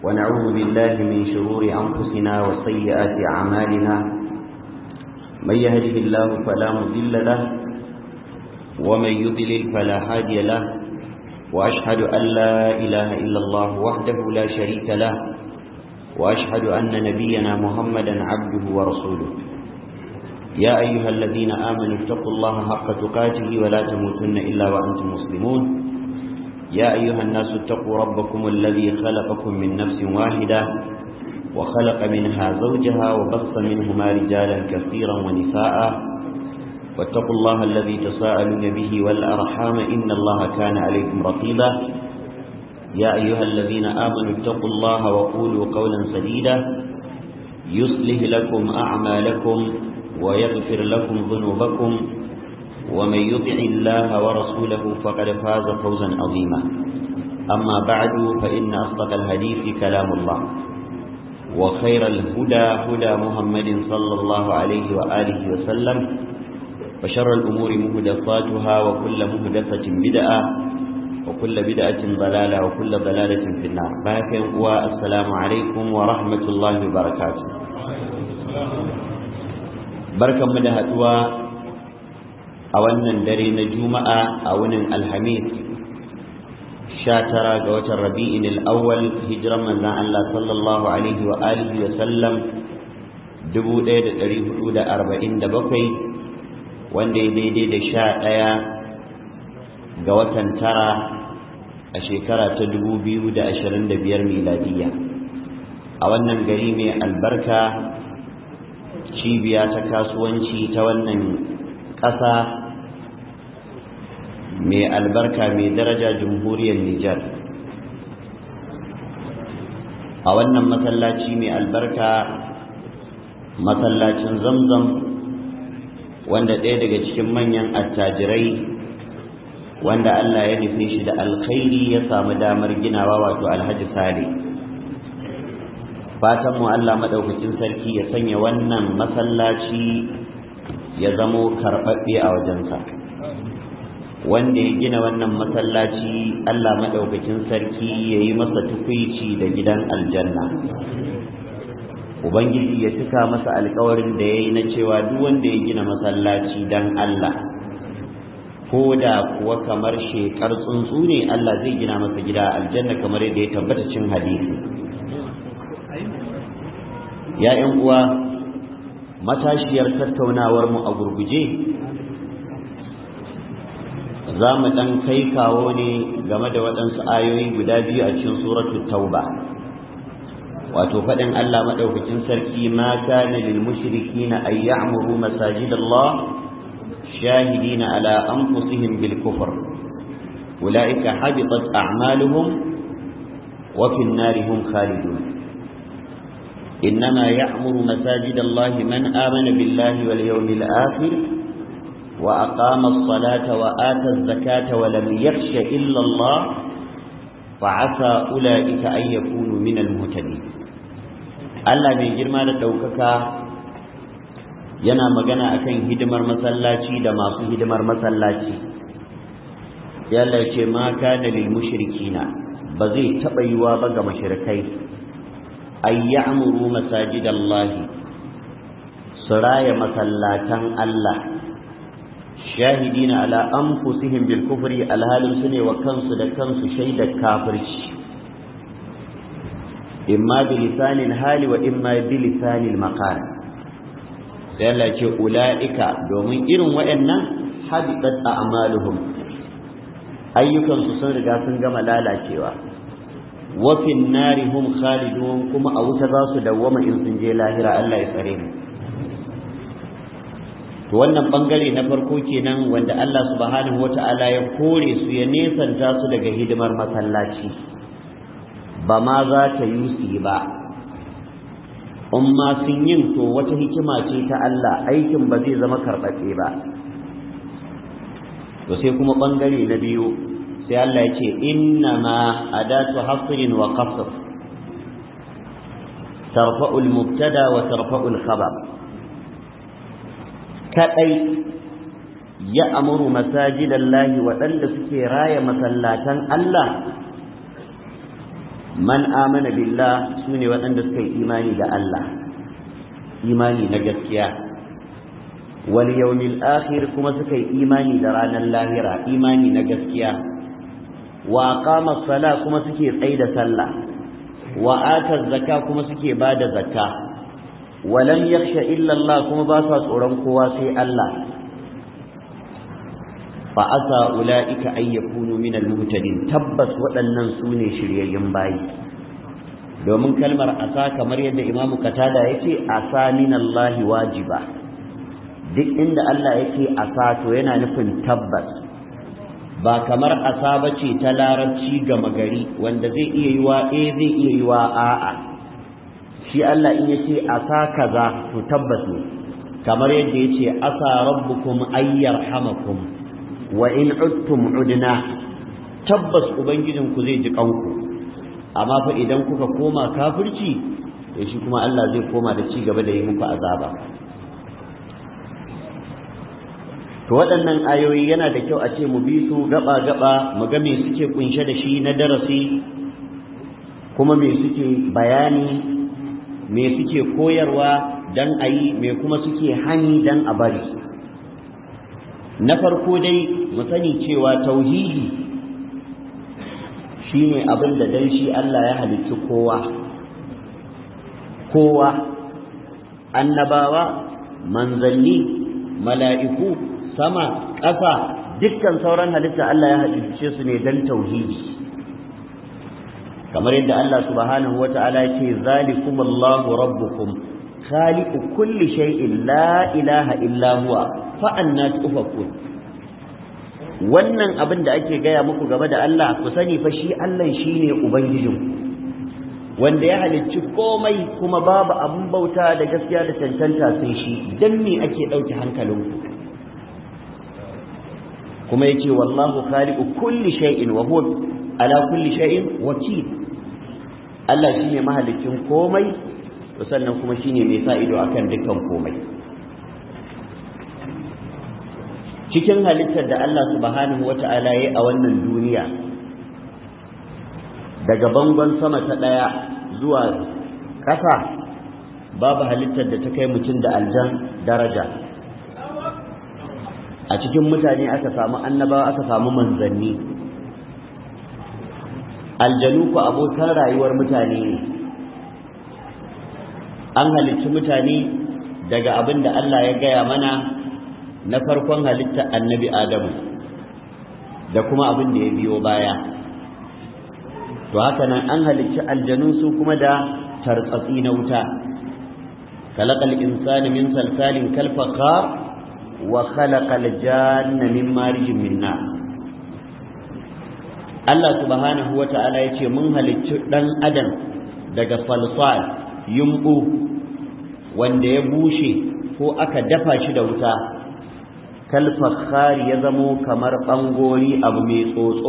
ونعوذ بالله من شرور أنفسنا وسيئات أعمالنا من يهده الله فلا مضل له ومن يضلل فلا هادي له وأشهد أن لا إله إلا الله وحده لا شريك له وأشهد أن نبينا محمدا عبده ورسوله يا أيها الذين آمنوا اتقوا الله حق تقاته ولا تموتن إلا وأنتم مسلمون يا أيها الناس اتقوا ربكم الذي خلقكم من نفس واحدة وخلق منها زوجها وبص منهما رجالا كثيرا ونساء واتقوا الله الذي تساءلون به والأرحام إن الله كان عليكم رقيبا يا أيها الذين آمنوا اتقوا الله وقولوا قولا سديدا يصلح لكم أعمالكم ويغفر لكم ذنوبكم ومن يطع الله ورسوله فقد فاز فوزا عظيما أما بعد فإن أصدق الحديث كلام الله وخير الهدى هدى محمد صلى الله عليه وآله وسلم وشر الأمور مهدفاتها وكل مهدفة بدعة وكل بدعة ضلالة وكل ضلالة في النار باكم والسلام عليكم ورحمة الله وبركاته barkan mu da haduwa a wannan dare na juma'a a wunin alhamis tara ga watan rabi'in al-awwal hijiran manzon Allah sallallahu alaihi wa alihi wa sallam 1447 wanda ya daidai da sha ɗaya ga watan tara a shekara ta 2025 miladiyya a wannan gari mai albarka cibiya ta kasuwanci ta wannan ƙasa mai albarka mai daraja jamhuriyar Nijar a wannan masallaci mai albarka masallacin zamzam wanda ɗaya daga cikin manyan attajirai wanda Allah ya nufe shi da alkhairi ya samu damar ginawa wato alhaji sale fatan mu Allah madaukakin sarki ya sanya wannan masallaci ya zamo karɓaɓɓe a wajensa wanda ya gina wannan masallaci Allah madaukakin sarki ya yi masa tukwici da gidan aljanna ubangiji ya cika masa alkawarin da ya yi na cewa duk wanda ya gina masallaci dan Allah ko da kuwa kamar shekar tsuntsu ne Allah zai gina masa gida aljanna kamar yadda ya tabbata cin hadisi ya ‘yan uwa matashiyar tattaunawar mu a gurguje za mu ɗan kai kawo ne game da waɗansu ayoyi guda biyu a cikin suratul tauba wato faɗin Allah maɗaukakin sarki ma kana lil mushrikina ay ya'muru masajidallah shahidina ala anfusihim bil kufr ulaika habitat a'maluhum wa fi an-nari hum khalidun إنما يعمر مساجد الله من آمن بالله واليوم الآخر وأقام الصلاة وآتى الزكاة ولم يخش إلا الله فعسى أولئك أن يكونوا من المهتدين Allah mai girma da ɗaukaka yana magana akan hidimar masallaci da masu hidimar masallaci yalla ce ma kana lil mushrikina ba zai taɓa yiwa ba ga mushrikai ay ya'muru masajidallahi suraya masallatan Allah shahidina ala anfusihim bil kufri alhalin sune wa kansu da kansu shaidar kafirci imma bi lisanil hali wa imma bi lisanil maqal sai Allah ce ulaika domin irin waɗannan habitat a'maluhum ayyukansu sun riga sun gama lalacewa wafin nari hum khalidun kuma a wuta za su dawwama in sun je lahira Allah ya tsare mu to wannan bangare na farko kenan wanda Allah subhanahu wata'ala ya kore su ya nesanta su daga hidimar masallaci ba ma za ta yi su ba in ma sun yin to wata hikima ce ta Allah aikin ba zai zama karɓaɓɓe ba to sai kuma bangare na biyu sai Allah ya ce inna ma adatu hasrin wa qasr tarfa'u al-mubtada wa tarfa'u al-khabar kadai ya amuru masajidallahi waɗanda suke raya masallatan Allah man amana billah sune waɗanda suka yi imani da Allah imani na gaskiya wal yawmil akhir kuma suka yi imani da ranar lahira imani na gaskiya wa aqama sala kuma suke tsaida sallah wa ata zakka kuma suke bada zakka wa lam yakhsha illa Allah kuma ba sa tsoron kowa sai Allah fa asa ulaika ay yakunu min al-muhtadin tabbas waɗannan sune shiryayyen bayi domin kalmar asa kamar yadda imamu katada yake asa min Allah wajiba duk inda Allah yake asa to yana nufin tabbas ba kamar asa bace ta larabci gama gari wanda zai iya yiwa eh zai iya yiwa a'a shi Allah in yace asa kaza to tabbas ne kamar yadda yace asa rabbukum ayyarhamakum wa in udtum udna tabbas ubangijinku zai ji kanku amma fa idan kuka koma kafirci to shi kuma Allah zai koma da ci gaba da yi muku azaba to waɗannan ayoyi yana da kyau a ce mu bi su gaba gaba mu ga me suke kunshe da shi na darasi kuma me suke bayani me suke koyarwa dan a yi me kuma suke hani dan a bari na farko dai mu sani cewa tauhidi shine abin da dan shi Allah ya halicci kowa kowa annabawa manzanni mala'iku sama ƙasa dukkan sauran halitta Allah ya halicce su ne dan tauhidi kamar yadda Allah subhanahu wata'ala ya ce zalikumullahu rabbukum khaliqu kulli shay'in la ilaha illa huwa fa anna tufakun wannan abin da ake gaya muku game da Allah ku sani fa shi Allah shine ubangijin wanda ya halicci komai kuma babu abin bauta da gaskiya da cancanta sai shi dan me ake dauke hankalinku kuma yace wallahu khaliqu kulli shay'in wa huwa ala kulli shay'in wakil Allah shine mahalicin komai sannan kuma shine mai sa ido akan dukkan komai cikin halittar da Allah subhanahu wata'ala ya a wannan duniya daga bangon sama ta ɗaya zuwa ƙasa babu halittar da ta kai mutum da aljan daraja a cikin mutane aka samu annabawa aka samu manzanni aljanu ku abokan rayuwar mutane ne an halicci mutane daga abin da Allah ya gaya mana na farkon halitta annabi Adamu da kuma abin da ya biyo baya to haka nan an halicci aljanu su kuma da tartsatsi na wuta khalaqal insana min salsalin kal fakhar wa khalaqal janna min marijin min nar Allah subhanahu wata'ala yace mun halicci dan adam daga falsal yumbu wanda ya bushe ko aka dafa shi da wuta kalfakhari ya zamo kamar ɓangori abu mai tsotso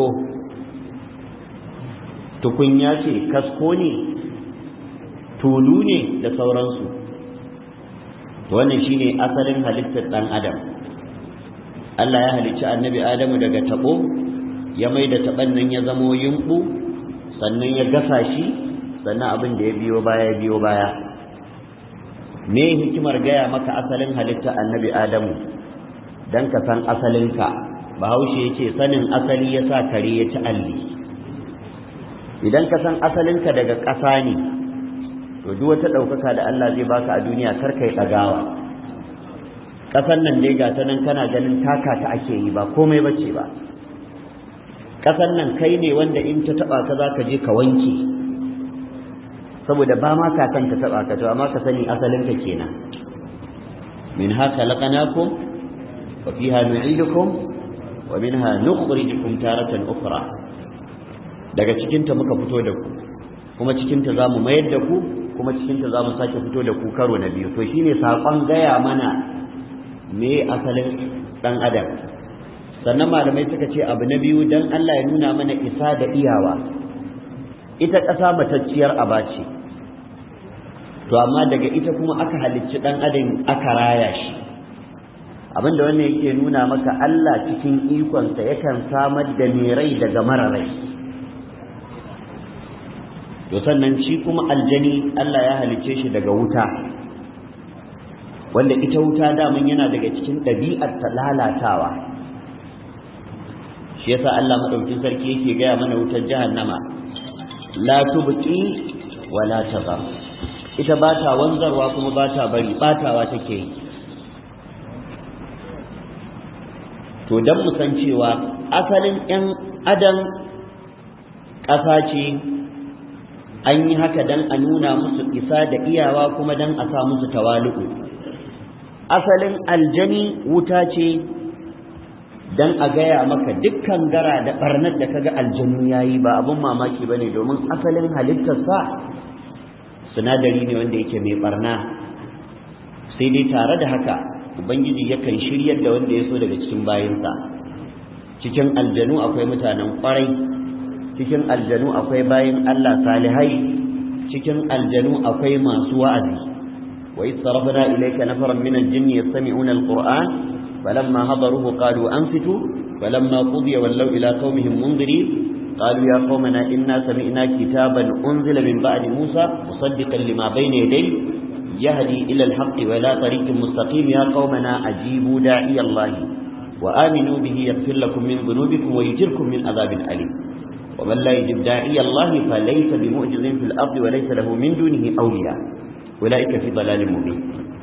tukunya ce kasko ne tulu ne da sauransu wannan shine asalin halittar ɗan adam Allah ya halicci annabi adamu daga taɓo ya mai da taɓon nan ya zamo yumɓu sannan ya gasa shi sannan abin da ya biyo baya ya biyo baya me hikimar gaya maka asalin halittar annabi adamu don ka san asalinka bahaushe yake sanin asali ya sa kare ya ci alli idan ka san asalinka daga ƙasa ne to duk wata ɗaukaka da Allah zai baka a duniya kar kai ɗagawa ƙasan nan dai gata nan kana ganin taka ta ake yi ba komai bace ba ƙasan nan kai ne wanda in ta taɓa ka za ka je ka wanke saboda ba ma ka san ta taɓa ka to amma ka sani asalinka kenan min haka laqanakum وفيها نعيدكم ومنها نخرجكم تارة أخرى daga cikinta muka fito da ku kuma cikinta za mu mayar da ku kuma cikinta za mu sake fito da ku karo na biyu to shine saƙon gaya mana me asalin ɗan adam sannan malamai suka ce abu na biyu don Allah ya nuna mana isa da iyawa ita ƙasa matacciyar aba ce to amma daga ita kuma aka halicci ɗan adam aka raya shi abinda wannan yake nuna maka Allah cikin ikonsa yakan samar da mai rai daga mara rai to sannan shi kuma aljani Allah ya halicce shi daga wuta wanda ita wuta daman yana daga cikin ɗabi'ar ta lalatawa shi yasa Allah madaukin sarki yake gaya mana wutar jahannama la tubqi wa la tazar ita ba ta wanzarwa kuma ba ta bari batawa take yi to dan mu san cewa asalin yan adam ƙasa ce an yi haka dan a nuna musu isa da iyawa kuma dan a sa musu tawali'u asalin aljani wuta ce dan a gaya maka dukkan gara da barnar da kaga aljanu yayi ba abun mamaki bane domin asalin halittarsa sinadari ne wanda yake mai barna sai dai tare da haka ubangiji yakan shiryar da wanda ya so daga cikin bayinsa cikin aljanu akwai mutanen kwarai cikin aljanu akwai bayin Allah salihai cikin aljanu akwai masu wa'azi wa idh sarafna ilayka nafaran min al-jinni yastami'una al-qur'an falamma hadaruhu qalu ansitu falamma qudiya wallaw ila qaumihim mundirin قالوا يا قومنا إنا سمعنا كتابا أنزل من بعد موسى مصدقا لما بين يديه يهدي إلى الحق ولا طريق مستقيم يا قومنا أجيبوا داعي الله وآمنوا به يغفر لكم من ذنوبكم ويجركم من عذاب أليم ومن لا يجب داعي الله فليس بمعجز في الأرض وليس له من دونه أولياء أولئك في ضلال مبين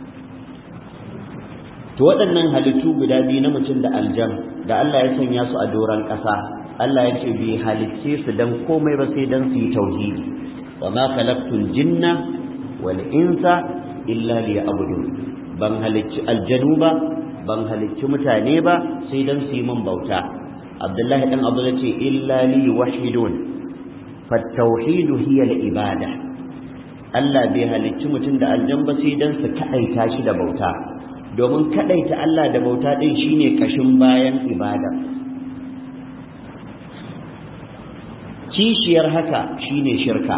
to waɗannan halittu guda biyu na mutum da aljan da Allah ya sanya su a doron ƙasa Allah ya ce bai halicce su dan komai ba sai dan su yi tauhidi wa ma khalaqtul jinna wal insa illa liya'budun ban halicci aljanu ba ban halicci mutane ba sai dan su yi min bauta Abdullahi dan Abu ce illa li wahidun fa tauhidu hiya al ibada Allah bai halicci mutum da aljan ba sai dan su kadaita shi da bauta domin kadaita Allah da bauta din shine kashin bayan ibada kishiyar haka shine shirka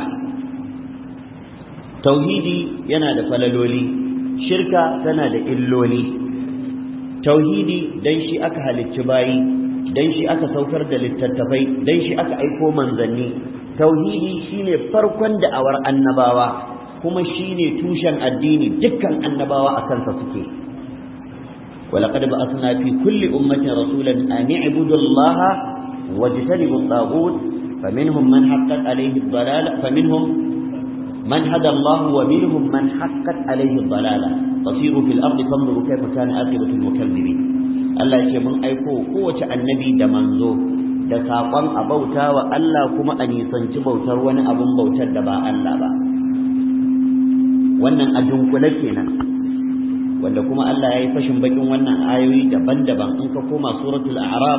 tauhidi yana da falaloli shirka tana da illoli tauhidi dan shi aka halicci bayi dan shi aka saukar da littattafai dan shi aka aiko manzanni tauhidi shine farkon da'awar annabawa kuma shine tushen addini dukkan annabawa a kansa suke ولقد بعثنا في كل أمة رسولا أن اعبدوا الله واجتنبوا الطاغوت فمنهم من حقت عليه الضلالة فمنهم من هدى الله ومنهم من حقت عليه الضلالة فصيروا في الأرض فانظروا كيف كان عاقبة المكذبين Allah ce mun aiko kowace annabi da manzo da saƙon a bauta wa Allah kuma a nisanci bautar wani abun bautar da ba Allah ba wannan a dunkule kenan wanda kuma Allah ya yi fashin bakin wannan ayoyi daban-daban in ka koma suratul a'raf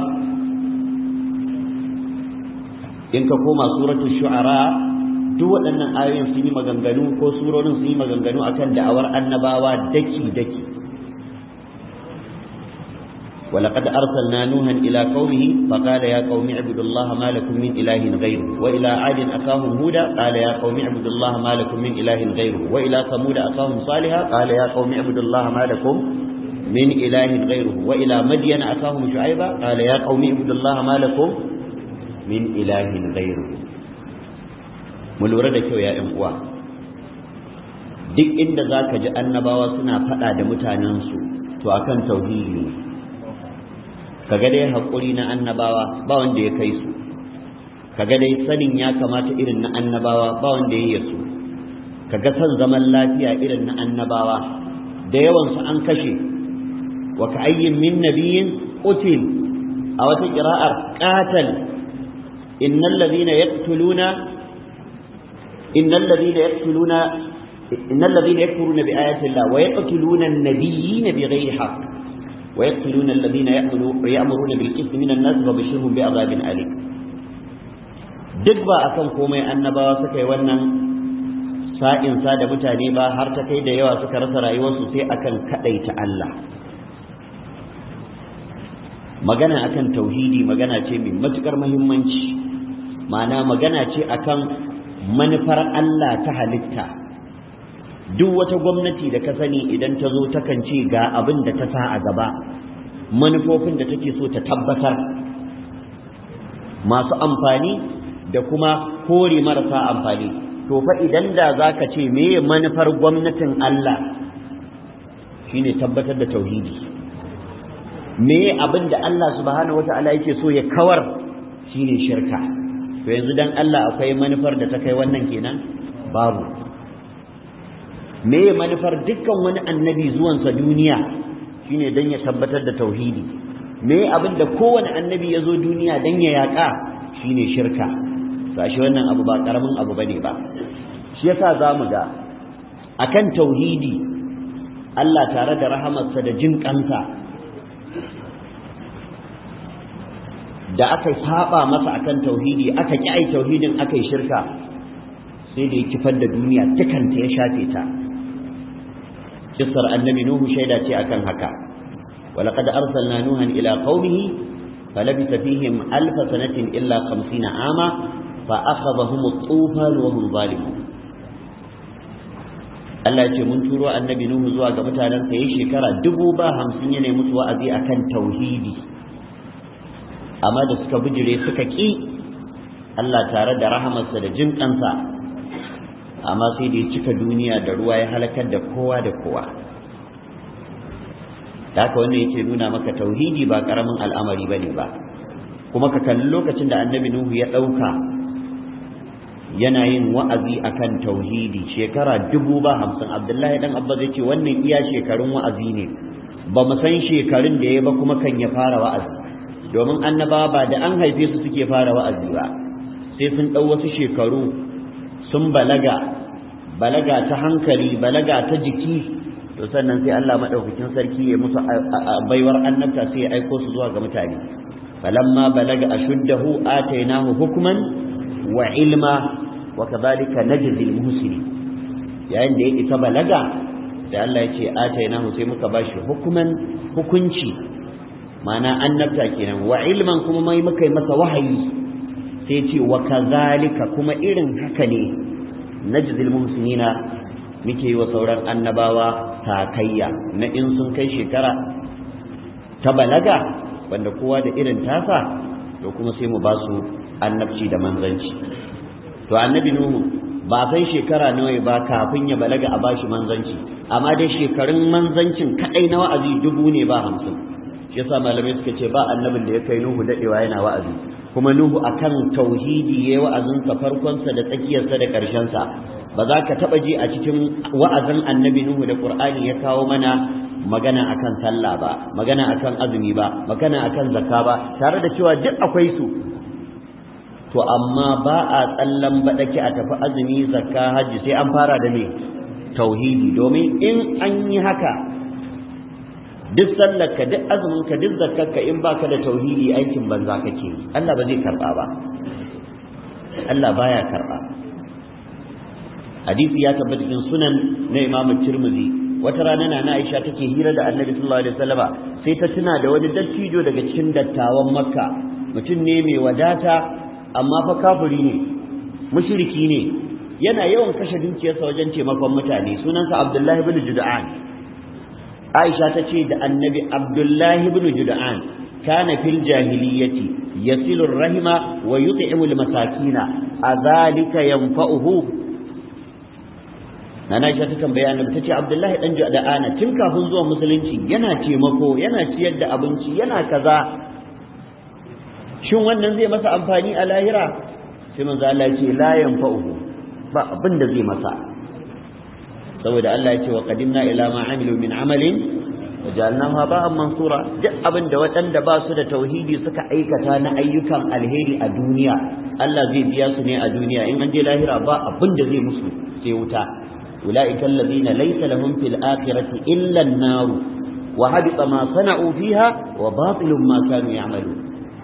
in ka koma suratul shu'ara duk waɗannan ayoyin sun yi maganganu ko surorin sun yi maganganu akan da'awar annabawa daki-daki ولقد أرسلنا نوحا إلى قومه فقال يا قوم اعبدوا الله ما لكم من إله غيره وإلى عاد أخاهم هودا قال يا قوم اعبدوا الله ما لكم من إله غيره وإلى ثمود أخاهم صالحا قال يا قوم اعبدوا الله ما لكم من إله غيره وإلى مدين أخاهم شعيبا قال يا قوم اعبدوا الله ما لكم من إله غيره mulura da kyau ya ‘yan uwa duk inda za ka ji annabawa suna faɗa da mutanensu to akan tauhidi ne kaga dai haƙuri na annabawa ba wanda ya kai su kaga dai sanin ya kamata irin na annabawa ba wanda ya yi su kaga son zaman lafiya irin na annabawa da yawansu an kashe wa ka ayyin min nabiyin qutil a wata qira'ar qatal innal ladhina yaqtuluna innal ladhina yaqtuluna innal ladhina yakfuruna bi ayati llah wa yaqtuluna an-nabiyyina bighayri haqq ويقتلون الذين يأمرون بالإثم من الناس وبشرهم بعذاب أليم duk ba akan komai annabawa suka yi wannan sa'in sa da mutane ba har ta kai da yawa suka rasa rayuwarsu sai akan kadaita Allah magana akan tauhidi magana ce mai matukar muhimmanci ma'ana magana ce akan manufar Allah ta halitta duk wata gwamnati da ka sani idan ta zo takan ce ga abin da ta sa a gaba manufofin da take so ta tabbatar masu amfani da kuma kore marasa amfani to fa idan da zaka ce me manufar gwamnatin Allah shine tabbatar da tauhidi me abin da Allah subhanahu wata'ala yake so ya kawar shine shirka to yanzu dan Allah akwai manufar da ta kai wannan kenan babu me manufar dukkan wani annabi zuwansa duniya shine dan ya tabbatar da tauhidi me abin da kowane annabi ya zo duniya dan ya yaƙa shine shirka to ashe wannan abu ba karamin abu bane ba shi yasa zamu ga akan tauhidi Allah tare da rahamarsa da jin kansa da aka saba masa akan tauhidi aka ki ai tauhidin aka yi shirka sai da ya kifar da duniya tukanta ya shafe ta kissar annabi nuhu shaida ce akan haka ولقد أرسلنا نوحا إلى قومه فلبث فيهم ألف سنة إلا خمسين عاما فأخذهم الطوفان وهم ظالمون Allah ya ce mun turo annabi Nuhu zuwa ga mutanen sa yayin shekara dubu ba hamsin yana musu wa'azi akan tauhidi amma da suka bijire suka ki Allah tare da rahamarsa da jin kansa amma sai da ya cika duniya da ruwa ya halakar da kowa da kowa da haka wannan yake nuna maka tauhidi ba karamin al'amari bane ba kuma ka kalli lokacin da annabi Nuhu ya ɗauka yana yin wa'azi akan tauhidi shekara dubu ba hamsin abdullahi dan abba zai ce wannan iya shekarun wa'azi ne ba mu san shekarun da ya ba kuma kan ya fara wa'azi domin annabawa ba da an haife su suke fara wa'azi ba sai sun ɗau wasu shekaru sun balaga balaga ta hankali balaga ta jiki to sannan sai Allah madaukakin sarki ya musu baiwar annabta sai ya aiko su zuwa ga mutane falamma balaga ashuddahu atainahu hukman wa ilma wa kadhalika najzi al-muhsinin yayin da ya isa balaga da Allah ya ce atainahu sai muka bashi hukuman hukunci ma'ana annabta kenan wa ilman kuma mai muka yi masa wahayi sai ce wa kadhalika kuma irin haka ne najzi al-muhsinina muke yi wa sauran annabawa takayya na in sun kai shekara ta balaga wanda kowa da irin tasa to kuma sai mu ba su annabci da manzanci to annabi nuhu ba san shekara nawa ba kafin ya balaga a bashi manzanci amma dai shekarun manzancin kadai na wa'azi dubu ne ba hamsin shi yasa malamai suka ce ba annabin da ya kai nuhu dadewa yana wa'azi kuma nuhu akan tauhidi yayi wa'azinsa farkonsa da tsakiyarsa da ƙarshensa ba za ka taɓa ji a cikin wa'azin annabi nuhu da qur'ani ya kawo mana magana akan sallah ba magana akan azumi ba magana akan zakka ba tare da cewa duk akwai su to amma ba a tsallan baɗaki a tafi azumi zakka hajji sai an fara da me tauhidi domin in an yi haka duk sallarka duk azuminka duk zakkarka in baka da tauhidi aikin banza kake Allah ba zai karba ba Allah baya karba hadisi ya tabbata cikin sunan na Imam Tirmidhi wata rana na Aisha take hira da Annabi sallallahu alaihi wasallama sai ta tuna da wani dattijo daga cikin dattawan Makka mutum ne mai wadata amma fa kafiri ne mushriki ne yana yawan kashe dukiyarsa wajen taimakon mutane sunansa Abdullahi ibn Jud'an Aisha ta ce da Annabi Abdullahi ibn Jud'an kana fil jahiliyyati yasilu rahima wa yut'imu al-masakina adhalika yanfa'uhu Nana Aisha ta tambaya Annabi tace Abdullahi dan Jud'an tun kafin zuwa musulunci yana taimako yana ciyar da abinci yana kaza shin wannan zai masa amfani a lahira sai manzo Allah ya ce la yanfa'uhu ba abin da zai masa saboda Allah ya ce wa qadimna ila ma amilu min amalin wajalnahu haba'an mansura duk abin da waɗanda ba su da tauhidi suka aikata na ayyukan alheri a duniya Allah zai biya su ne a duniya in an je lahira ba abin da zai musu sai wuta ulaika alladhina laysa lahum fil akhirati illa an-nar wa habita ma sana'u fiha wa batilun ma kanu ya'malun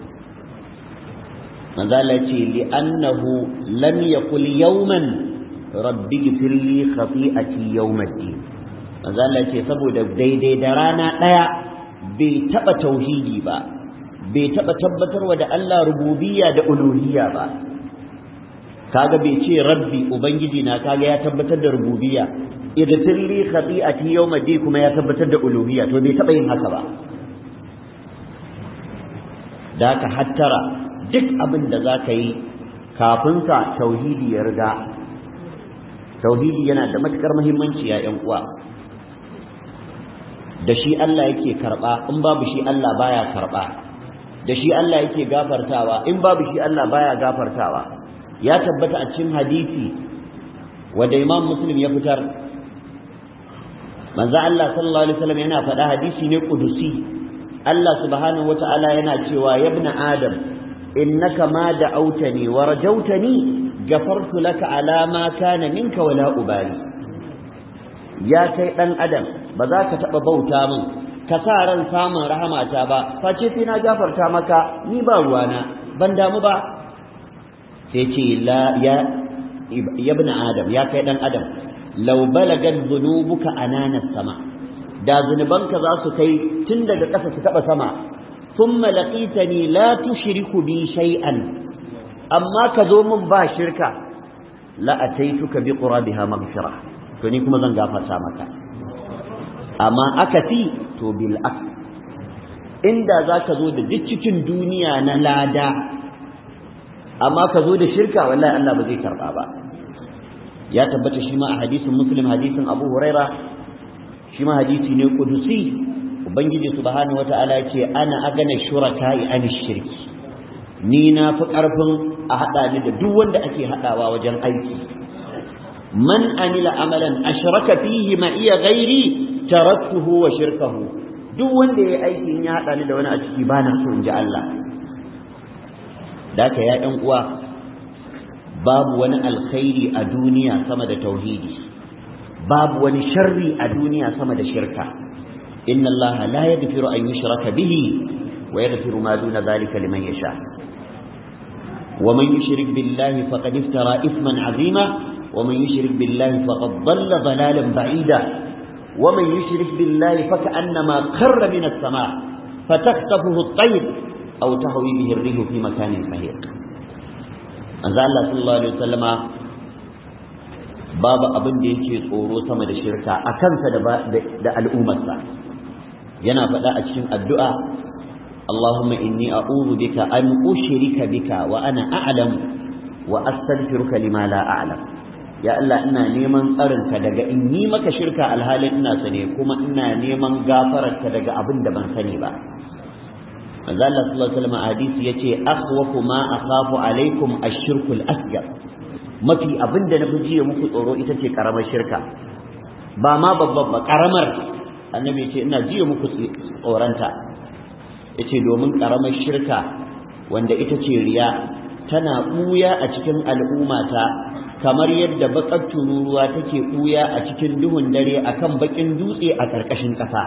manzo Allah ce li'annahu lam yaqul yawman rabbi gfirli khati'ati yawmiddin manzo Allah ce saboda daidai da rana daya bai taba tauhidi ba bai taba tabbatarwa da Allah rububiyya da uluhiyya ba kaga bai ce rabbi ubangiji na kaga ya tabbatar da rububiyya idfirli khati'ati yawmiddin kuma ya tabbatar da uluhiyya to bai taba yin haka ba da ka hattara duk abin da za ka yi kafin ka tauhidi ya riga tauhidi yana da matukar muhimmanci ya ƴan uwa da shi Allah yake karba in babu shi Allah baya karba da shi Allah yake gafartawa in babu shi Allah baya gafartawa ya tabbata a cikin hadisi wanda Imam Muslim ya fitar manzo Allah sallallahu alaihi wasallam yana faɗa hadisi ne kudusi Allah subhanahu wata'ala yana cewa ya ibn adam innaka ma da'awtani wa rajawtani gafartu laka ala ma kana minka wala ubali ya kai dan adam ba za ka taba bauta min ka sa ran samun rahamata ba face sai na gafarta maka ni ba ruwana ban damu ba sai ce la ya ibn adam ya kai dan adam law balagat dhunubuka anana sama da zunubanka za su kai tun daga ƙasa su taɓa sama thumma laqitani la tushriku bi shay'an amma ka zo min ba shirka la ataituka bi qurabiha maghfira to ni kuma zan gafarta maka amma akati to bil ak inda za ka zo da duk cikin duniya na lada amma ka zo da shirka wallahi Allah ba zai karba ba ya tabbata shi ma a hadisin muslim hadisin abu huraira shi ma hadisi ne kudusi ubangiji subhanahu wata'ala ce ana agana shuraka'i an shirki ni na fi karfin a hada ni da duk wanda ake hadawa wajen aiki man amila amalan ashraka fihi ma iya ghairi taraktuhu wa shirkahu duk wanda yayi aikin ya hada ni da wani a ciki bana so in ji Allah da ka ya ɗan uwa babu wani alkhairi a duniya sama da tauhidi babu wani sharri a duniya sama da shirka inna Allah la yaghfiru an yushraka bihi wa yaghfiru ma duna dhalika liman yasha wa man yushrik billahi faqad iftara ithman azima wa man yushrik billahi faqad dhalla dhalalan ba'ida wa man yushrik billahi faka'annama kharra min as-sama' فتخطفه الطير أو تهوي به الريح في مكان سهيق manzo Allah sallallahu alaihi wasallama babu abin da yake tsoro sama da shirka a kansa da da al'ummarsa yana faɗa a cikin addu'a Allahumma inni a'udhu bika an ushrika bika wa ana a'lam wa astaghfiruka lima la a'lam ya Allah ina neman tsarinka daga in yi maka shirka alhalin ina sane kuma ina neman gafararka daga abin da ban sani ba manzo Allah sallallahu alaihi wasallam hadisi yace akhwafu ma akhafu alaikum ash-shirkul asghar mafi abinda na jiya muku tsoro ita ce karamar shirka ba ma babban ba karamar annabi yace ina jiya muku tsoranta yace domin karamar shirka wanda ita ce riya tana buya a cikin al'ummata kamar yadda bakar tururuwa take buya a cikin duhun dare akan bakin dutse a ƙarƙashin ƙasa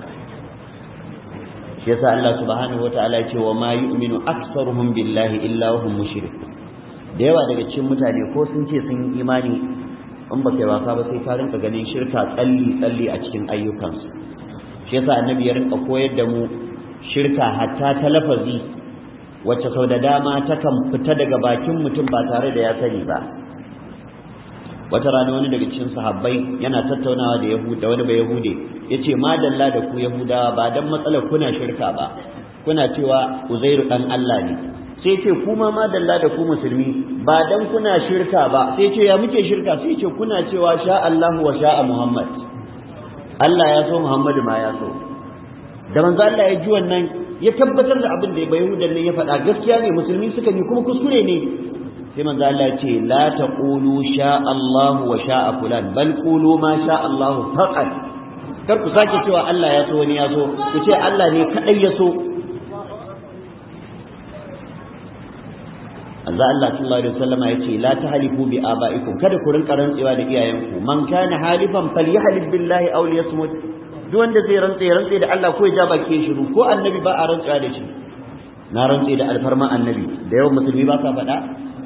shi yasa Allah subhanahu wataala ya ce wa ma yu'minu aktsaruhum billahi illa hum mushrikun da yawa daga cikin mutane ko sun ce sun yi imani in ba kai wasa ba sai ka rinka ganin shirka tsalli tsalli a cikin ayyukansu shi yasa annabi ya rinka koyar da mu shirka hatta ta lafazi wacce sau da dama takan fita daga bakin mutum ba tare da ya sani ba wata rana wani daga cikin sahabbai yana tattaunawa da yahuda wani ba yahude yace madalla da ku yahudawa ba dan matsalar kuna shirka ba kuna cewa uzairu dan Allah ne sai ce kuma madalla da ku musulmi ba dan kuna shirka ba sai ce ya muke shirka sai ce kuna cewa sha Allahu wa sha Muhammad Allah ya so Muhammadu ma ya so da manzo Allah ya ji wannan ya tabbatar da abin da ba yahudan ne ya faɗa gaskiya ne musulmi suka yi kuma kuskure ne sai manzo Allah ce la taqulu sha Allah wa sha fulan bal qulu ma sha Allah faqat kar ku sake cewa Allah ya so wani ya so ku ce Allah ne kadai ya so Azza Allah sallallahu alaihi wasallam ya ce la tahlifu bi abaikum kada ku rinka rantsewa da iyayenku man kana halifan falyahlif billahi aw liyasmut duk wanda zai rantse rantse da Allah ko ya ja baki shiru ko annabi ba a rantsa da shi na rantse da alfarma annabi da yawan musulmi ba sa faɗa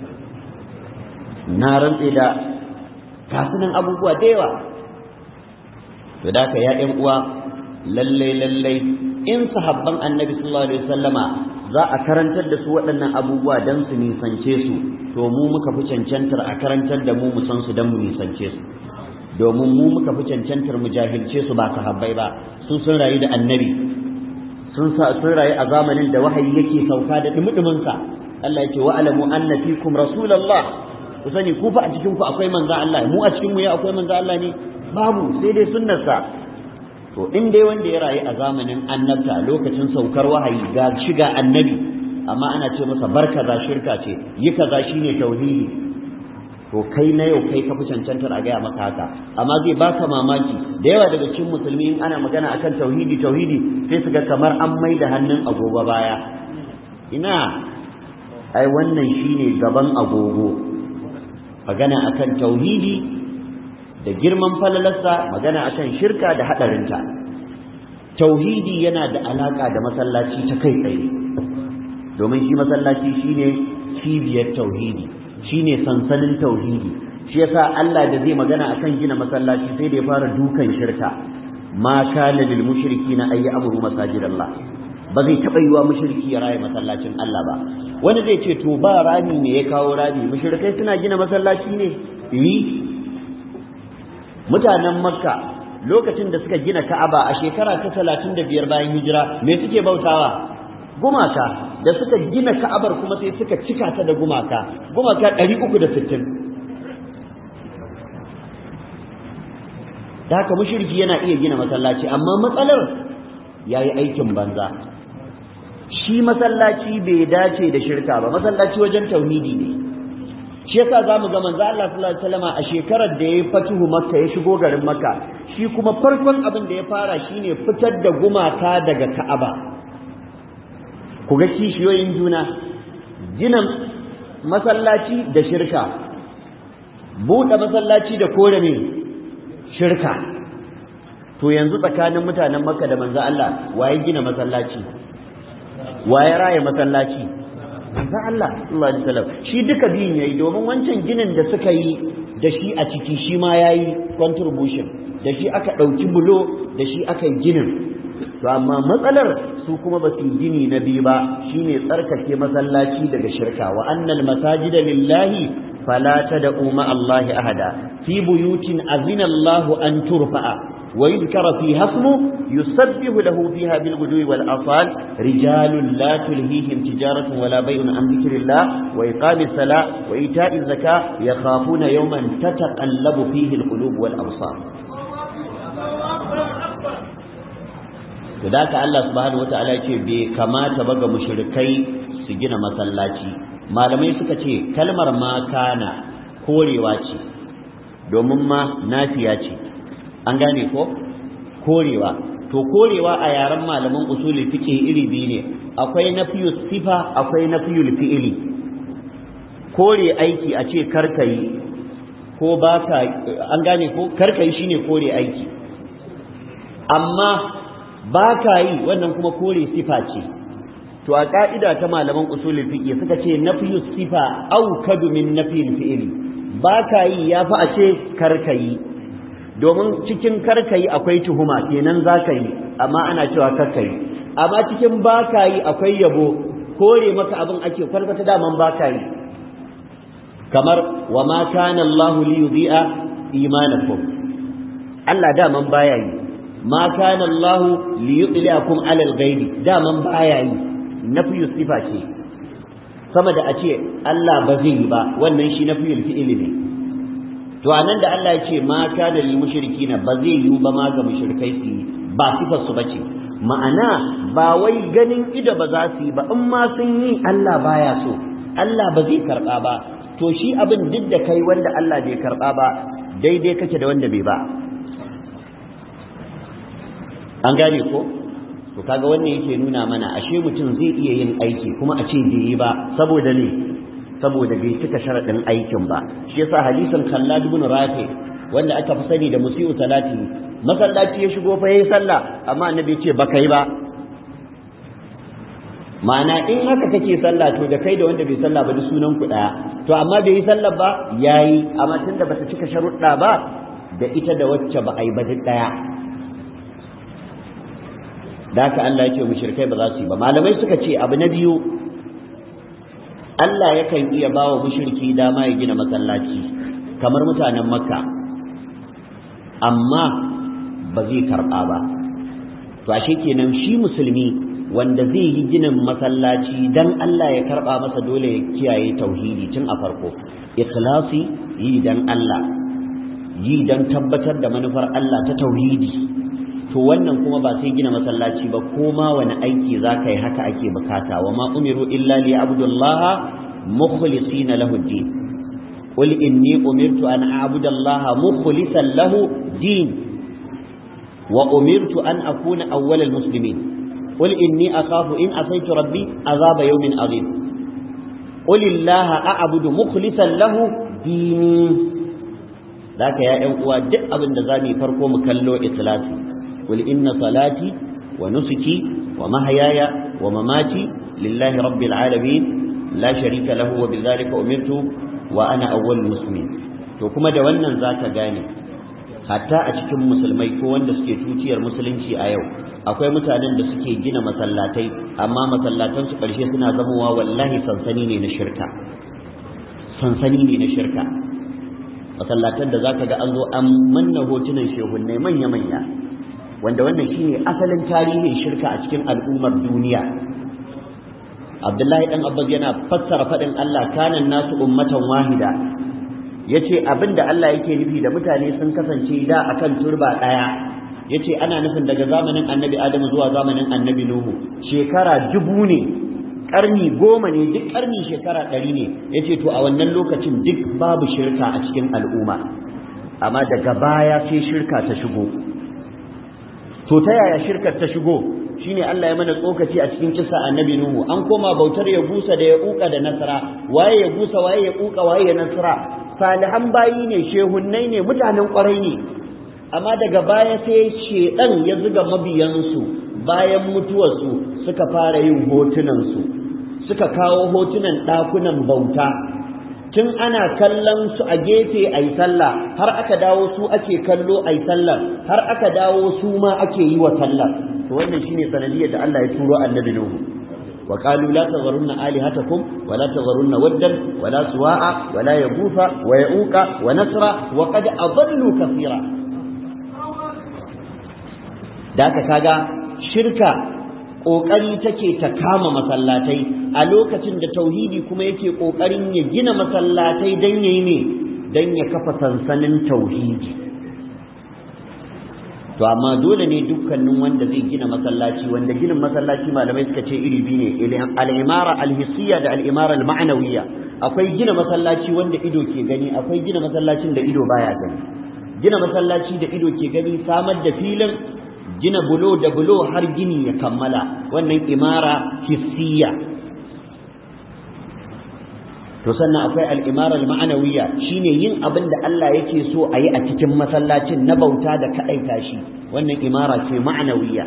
na rantse da kasunan abubuwa da yawa to da ka ya ƴan uwa lallai lallai in sahabban annabi sallallahu alaihi wasallama za a karantar da su waɗannan abubuwa don su nisance su to mu muka fi cancantar a karantar da mu mu san su don mu nisance su domin mu muka fi cancantar mu jahilce su ba sahabbai ba sun sun rayu da annabi sun sun rayu a zamanin da wahayi yake sauka da dumudumin sa Allah yake wa alamu anna fikum rasulullah ku sani ku fa a cikin ku akwai manzo Allah mu a cikin mu ya akwai manzo Allah ne babu sai dai sunnarsa to in dai wanda ya rayu a zamanin annabta lokacin saukar wahayi ga shiga annabi amma ana ce masa bar kaza shirka ce yi kaza shine tauhidi to kai na yau kai ka fi cancantar a gaya maka haka amma zai baka mamaki da yawa daga cikin musulmi in ana magana akan tauhidi tauhidi sai su ga kamar an mai da hannun agogo baya ina ai wannan shine gaban agogo magana akan tauhidi da girman falalarsa magana akan shirka da hadarinta tauhidi yana da alaka da masallaci ta kai tsaye domin shi masallaci shine cibiyar tauhidi shine sansanin tauhidi shi yasa Allah da zai magana akan gina masallaci sai da ya fara dukan shirka ma kana lil mushrikina ay amru masajidallah ba zai taba yiwa mushriki ya raye masallacin Allah ba wani zai ce to ba rami ne ya kawo rami mushrikai suna gina masallaci ne yi mutanen makka lokacin da suka gina ka'aba a shekara ta talatin da biyar bayan hijira me suke bautawa gumaka da suka gina ka'abar kuma sai suka cika ta da gumaka gumaka ɗari uku da sittin da haka mushriki yana iya gina masallaci amma matsalar ya yi aikin banza shi masallaci bai dace da shirka ba masallaci wajen tauhidi ne shi yasa zamu ga manzo Allah sallallahu alaihi wasallam a shekarar da ya fatuhu makka ya shigo garin makka shi kuma farkon abin da ya fara shine fitar da gumaka daga ka'aba ku ga kishiyoyin juna gina masallaci da shirka buɗe masallaci da kore ne shirka to yanzu tsakanin mutanen makka da manzo Allah waye gina masallaci waye raye masallaci manzo Allah sallallahu alaihi wasallam shi duka biyun yayi domin wancan ginin da suka yi da shi a ciki shi ma yayi contribution da shi aka ɗauki bulo da shi aka yi ginin to amma matsalar su kuma ba su gini na biyu ba shine tsarkake masallaci daga shirka wa annal masajida lillahi fala tad'u ma Allahi ahada fi buyutin azina Allahu an turfa'a wa yudhkara fiha ismu yusabbihu lahu fiha bil ghudwi wal asal rijalun la tulhihim tijaratun wala bay'un an dhikrillah wa iqamis salah wa ita'iz zakah yakhafuna yawman tataqallabu fihi al qulub wal absar to da ka Allah subhanahu wataala ya ce bai kamata ba ga mushrikai su gina masallaci malamai suka ce kalmar ma kana korewa ce domin ma nafiya ce an gane ko korewa to korewa a yaren malaman usuli fiqh iri biyu ne akwai nafiyu sifa akwai nafiyul fi'ili kore aiki a ce karkayi ko baka an gane ko karkayi shine kore aiki amma ba ka yi wannan kuma kore sifa ce to a ka'ida ta malaman usulul fiqh suka ce nafyu sifa aw kadu min nafyil fi'li ba ka yi yafi a ce karkayi domin cikin karkayi akwai tuhuma kenan za ka yi amma ana cewa karkayi amma cikin ba ka yi akwai yabo kore maka abin ake kwalkwata daman ba ka yi kamar wa ma kana Allahu li yudhi'a imanakum Allah daman baya yi ma kana Allah li yudliakum ala al-ghaibi daman baya yi nafiyu sifa ce sama da a ce Allah ba zai yi ba wannan shi nafiyul fi'ili ne to anan da Allah ya ce ma kana lil mushrikina ba zai yi ba ma ga mushrikai su yi ba sifar su bace ma'ana ba wai ganin ido ba za su yi ba in ma sun yi Allah baya so Allah ba zai karba ba to shi abin duk da kai wanda Allah bai karba ba daidai kake da wanda bai ba an gane ko to kaga wannan yake nuna mana ashe mutum zai iya yin aiki kuma a ce bai yi ba saboda ne saboda bai cika sharadin aikin ba shi yasa hadisin Khallad ibn Rafi wanda aka fi sani da musiu salati masallaci ya shigo fa yayi sallah amma annabi ya ce baka yi ba ma'ana in haka kake sallah to da kai da wanda bai sallah ba duk sunan ku daya to amma bai yi sallah ba yayi amma tunda bata cika sharuɗa ba da ita da wacce ba a yi ba duk daya da haka Allah ya ce mushrikai ba za su yi ba malamai suka ce abu na biyu Allah yakan iya ba wa mushriki dama ya gina masallaci kamar mutanen makka amma ba zai karɓa ba to ashe kenan shi musulmi wanda zai yi ginin masallaci dan Allah ya karba masa dole ya kiyaye tauhidi tun a farko ikhlasi yi dan Allah yi dan tabbatar da manufar Allah ta tauhidi to wannan kuma ba sai gina masallaci ba ko ma wani aiki za ka yi haka ake bukata wa ma umiru illa li abdullaha mukhlisina lahu din qul inni umirtu an a'budu allaha mukhlisan lahu din wa umirtu an akuna awwalal muslimin qul inni akhafu in asaitu rabbi azaba yawmin azim qul illaha a'budu mukhlisan lahu dini Daka ya ‘yan uwa duk abin da za mu yi farko mu kallo ikhlasi قل إن صلاتي ونسكي ومحياي ومماتي لله رب العالمين لا شريك له وبذلك أمرت وأنا أول المسلمين to kuma da wannan zaka gane hatta a cikin musulmai ko wanda suke tutiyar musulunci a yau akwai mutanen da suke gina masallatai amma masallatan su karshe suna zamowa wallahi sansani ne na shirka sansani ne na shirka masallatan da zaka ga an zo an manna hotunan shehunnai manya manya wanda wannan shine asalin tarihin shirka a cikin al'ummar duniya Abdullahi dan Abbas yana fassara fadin Allah kanan nasu ummatan wahida yace abinda Allah yake nufi da mutane sun kasance da akan turba daya yace ana nufin daga zamanin Annabi Adam zuwa zamanin Annabi Nuhu shekara dubu ne karni goma ne duk karni shekara ɗari ne yace to a wannan lokacin duk babu shirka a cikin al'umma amma daga baya sai shirka ta shigo to ta yaya shirkar ta shigo shine Allah ya mana tsokaci a cikin kisa annabi Nuhu an koma bautar ya gusa da ya uka da nasara waye ya gusa waye ya uka waye ya nasara salihan bayi ne shehunnai ne mutanen kwarai ne amma daga baya sai shedan ya zuga mabiyansu bayan mutuwarsu suka fara yin hotunansu suka kawo hotunan ɗakunan bauta tun ana kallon su a gefe a yi sallah har aka dawo su ake kallo a yi sallah har aka dawo su ma ake yi wa sallah to wannan shine sanadiyar da Allah ya turo annabi Nuhu wa qalu la tagharunna alihatakum wa la tagharunna waddan wa la suwa'a wa la yaghutha wa ya'uqa wa nasra wa qad adallu kathira da ka kaga shirka ƙoƙari take ta kama masallatai a lokacin da tauhidi kuma yake ƙoƙarin ya gina masallatai don ya yi ne don ya kafa sansanin tauhidi to amma dole ne dukkanin wanda zai gina masallaci wanda ginin masallaci malamai suka ce iri biyu ne al'imara alhissiyya da al'imara al-ma'anawiyya akwai gina masallaci wanda ido ke gani akwai gina masallacin da ido baya gani gina masallaci da ido ke gani samar da filin gina bulo da bulo har gini ya kammala wannan imara hissiya to sannan akwai al'imara ma'anawiya shine yin abin da Allah yake so a yi a cikin masallacin na bauta da kaɗaita shi wannan imara ce ma'anawiya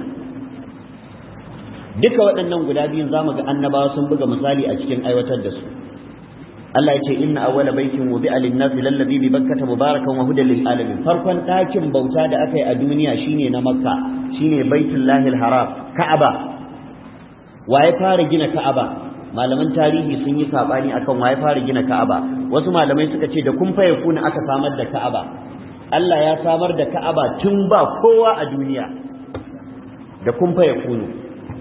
duka waɗannan guda biyun za mu ga annabawa sun buga misali a cikin aiwatar da su Allah ya ce inna awwala baitin wudi'a lin-nasi lallazi bi bakkata mubarakan wa hudan lil alamin farkon ɗakin bauta da aka yi a duniya shine na makka shine baitullahil haram ka'aba waye fara gina ka'aba malaman tarihi sun yi sabani akan waye fara gina ka'aba wasu malamai suka ce da kun faye kuna aka samar da ka'aba Allah ya samar da ka'aba tun ba kowa a duniya da kun faye kunu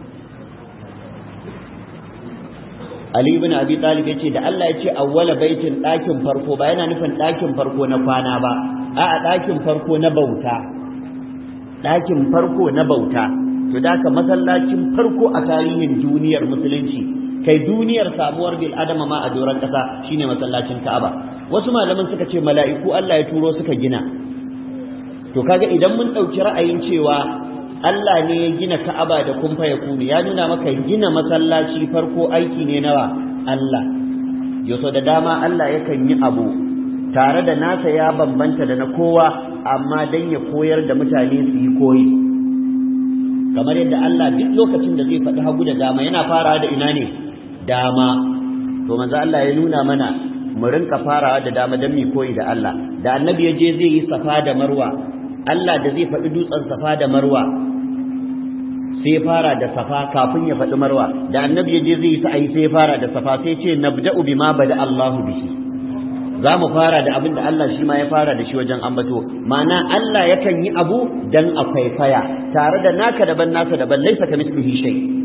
Ali ibn Abi Talib yace da Allah yace awwala baitin ɗakin farko ba yana nufin ɗakin farko na kwana ba a'a ɗakin farko na bauta ɗakin farko na bauta to da ka masallacin farko a tarihin duniyar musulunci kai duniyar samuwar bil adama ma a doron ƙasa shine masallacin Ka'aba wasu malaman suka ce mala'iku Allah ya turo suka gina to kaga idan mun ɗauki ra'ayin cewa Allah ne ya gina Ka'aba da kumfa ya kunu ya nuna maka gina masallaci farko aiki ne nawa Allah yaso da dama Allah yakan yi abu tare da nasa ya bambanta da na kowa amma dan ya koyar da mutane su yi koyi kamar yadda Allah duk lokacin da zai faɗi hagu da dama yana farawa da ina ne dama to manzo Allah ya nuna mana mu rinka farawa da dama dan mu koyi da Allah da annabi ya je zai yi safa da marwa Allah da zai faɗi dutsen safa da marwa sai ya fara da safa kafin ya faɗi marwa da annabi ya je zai yi sa'ayi sai ya fara da safa sai ce nabda'u bima bada Allahu bihi za mu fara da abin da Allah shi ma ya fara da shi wajen ambato ma'ana Allah yakan yi abu dan a kwaikwaya tare da naka daban nasa daban laisa ka mislihi shay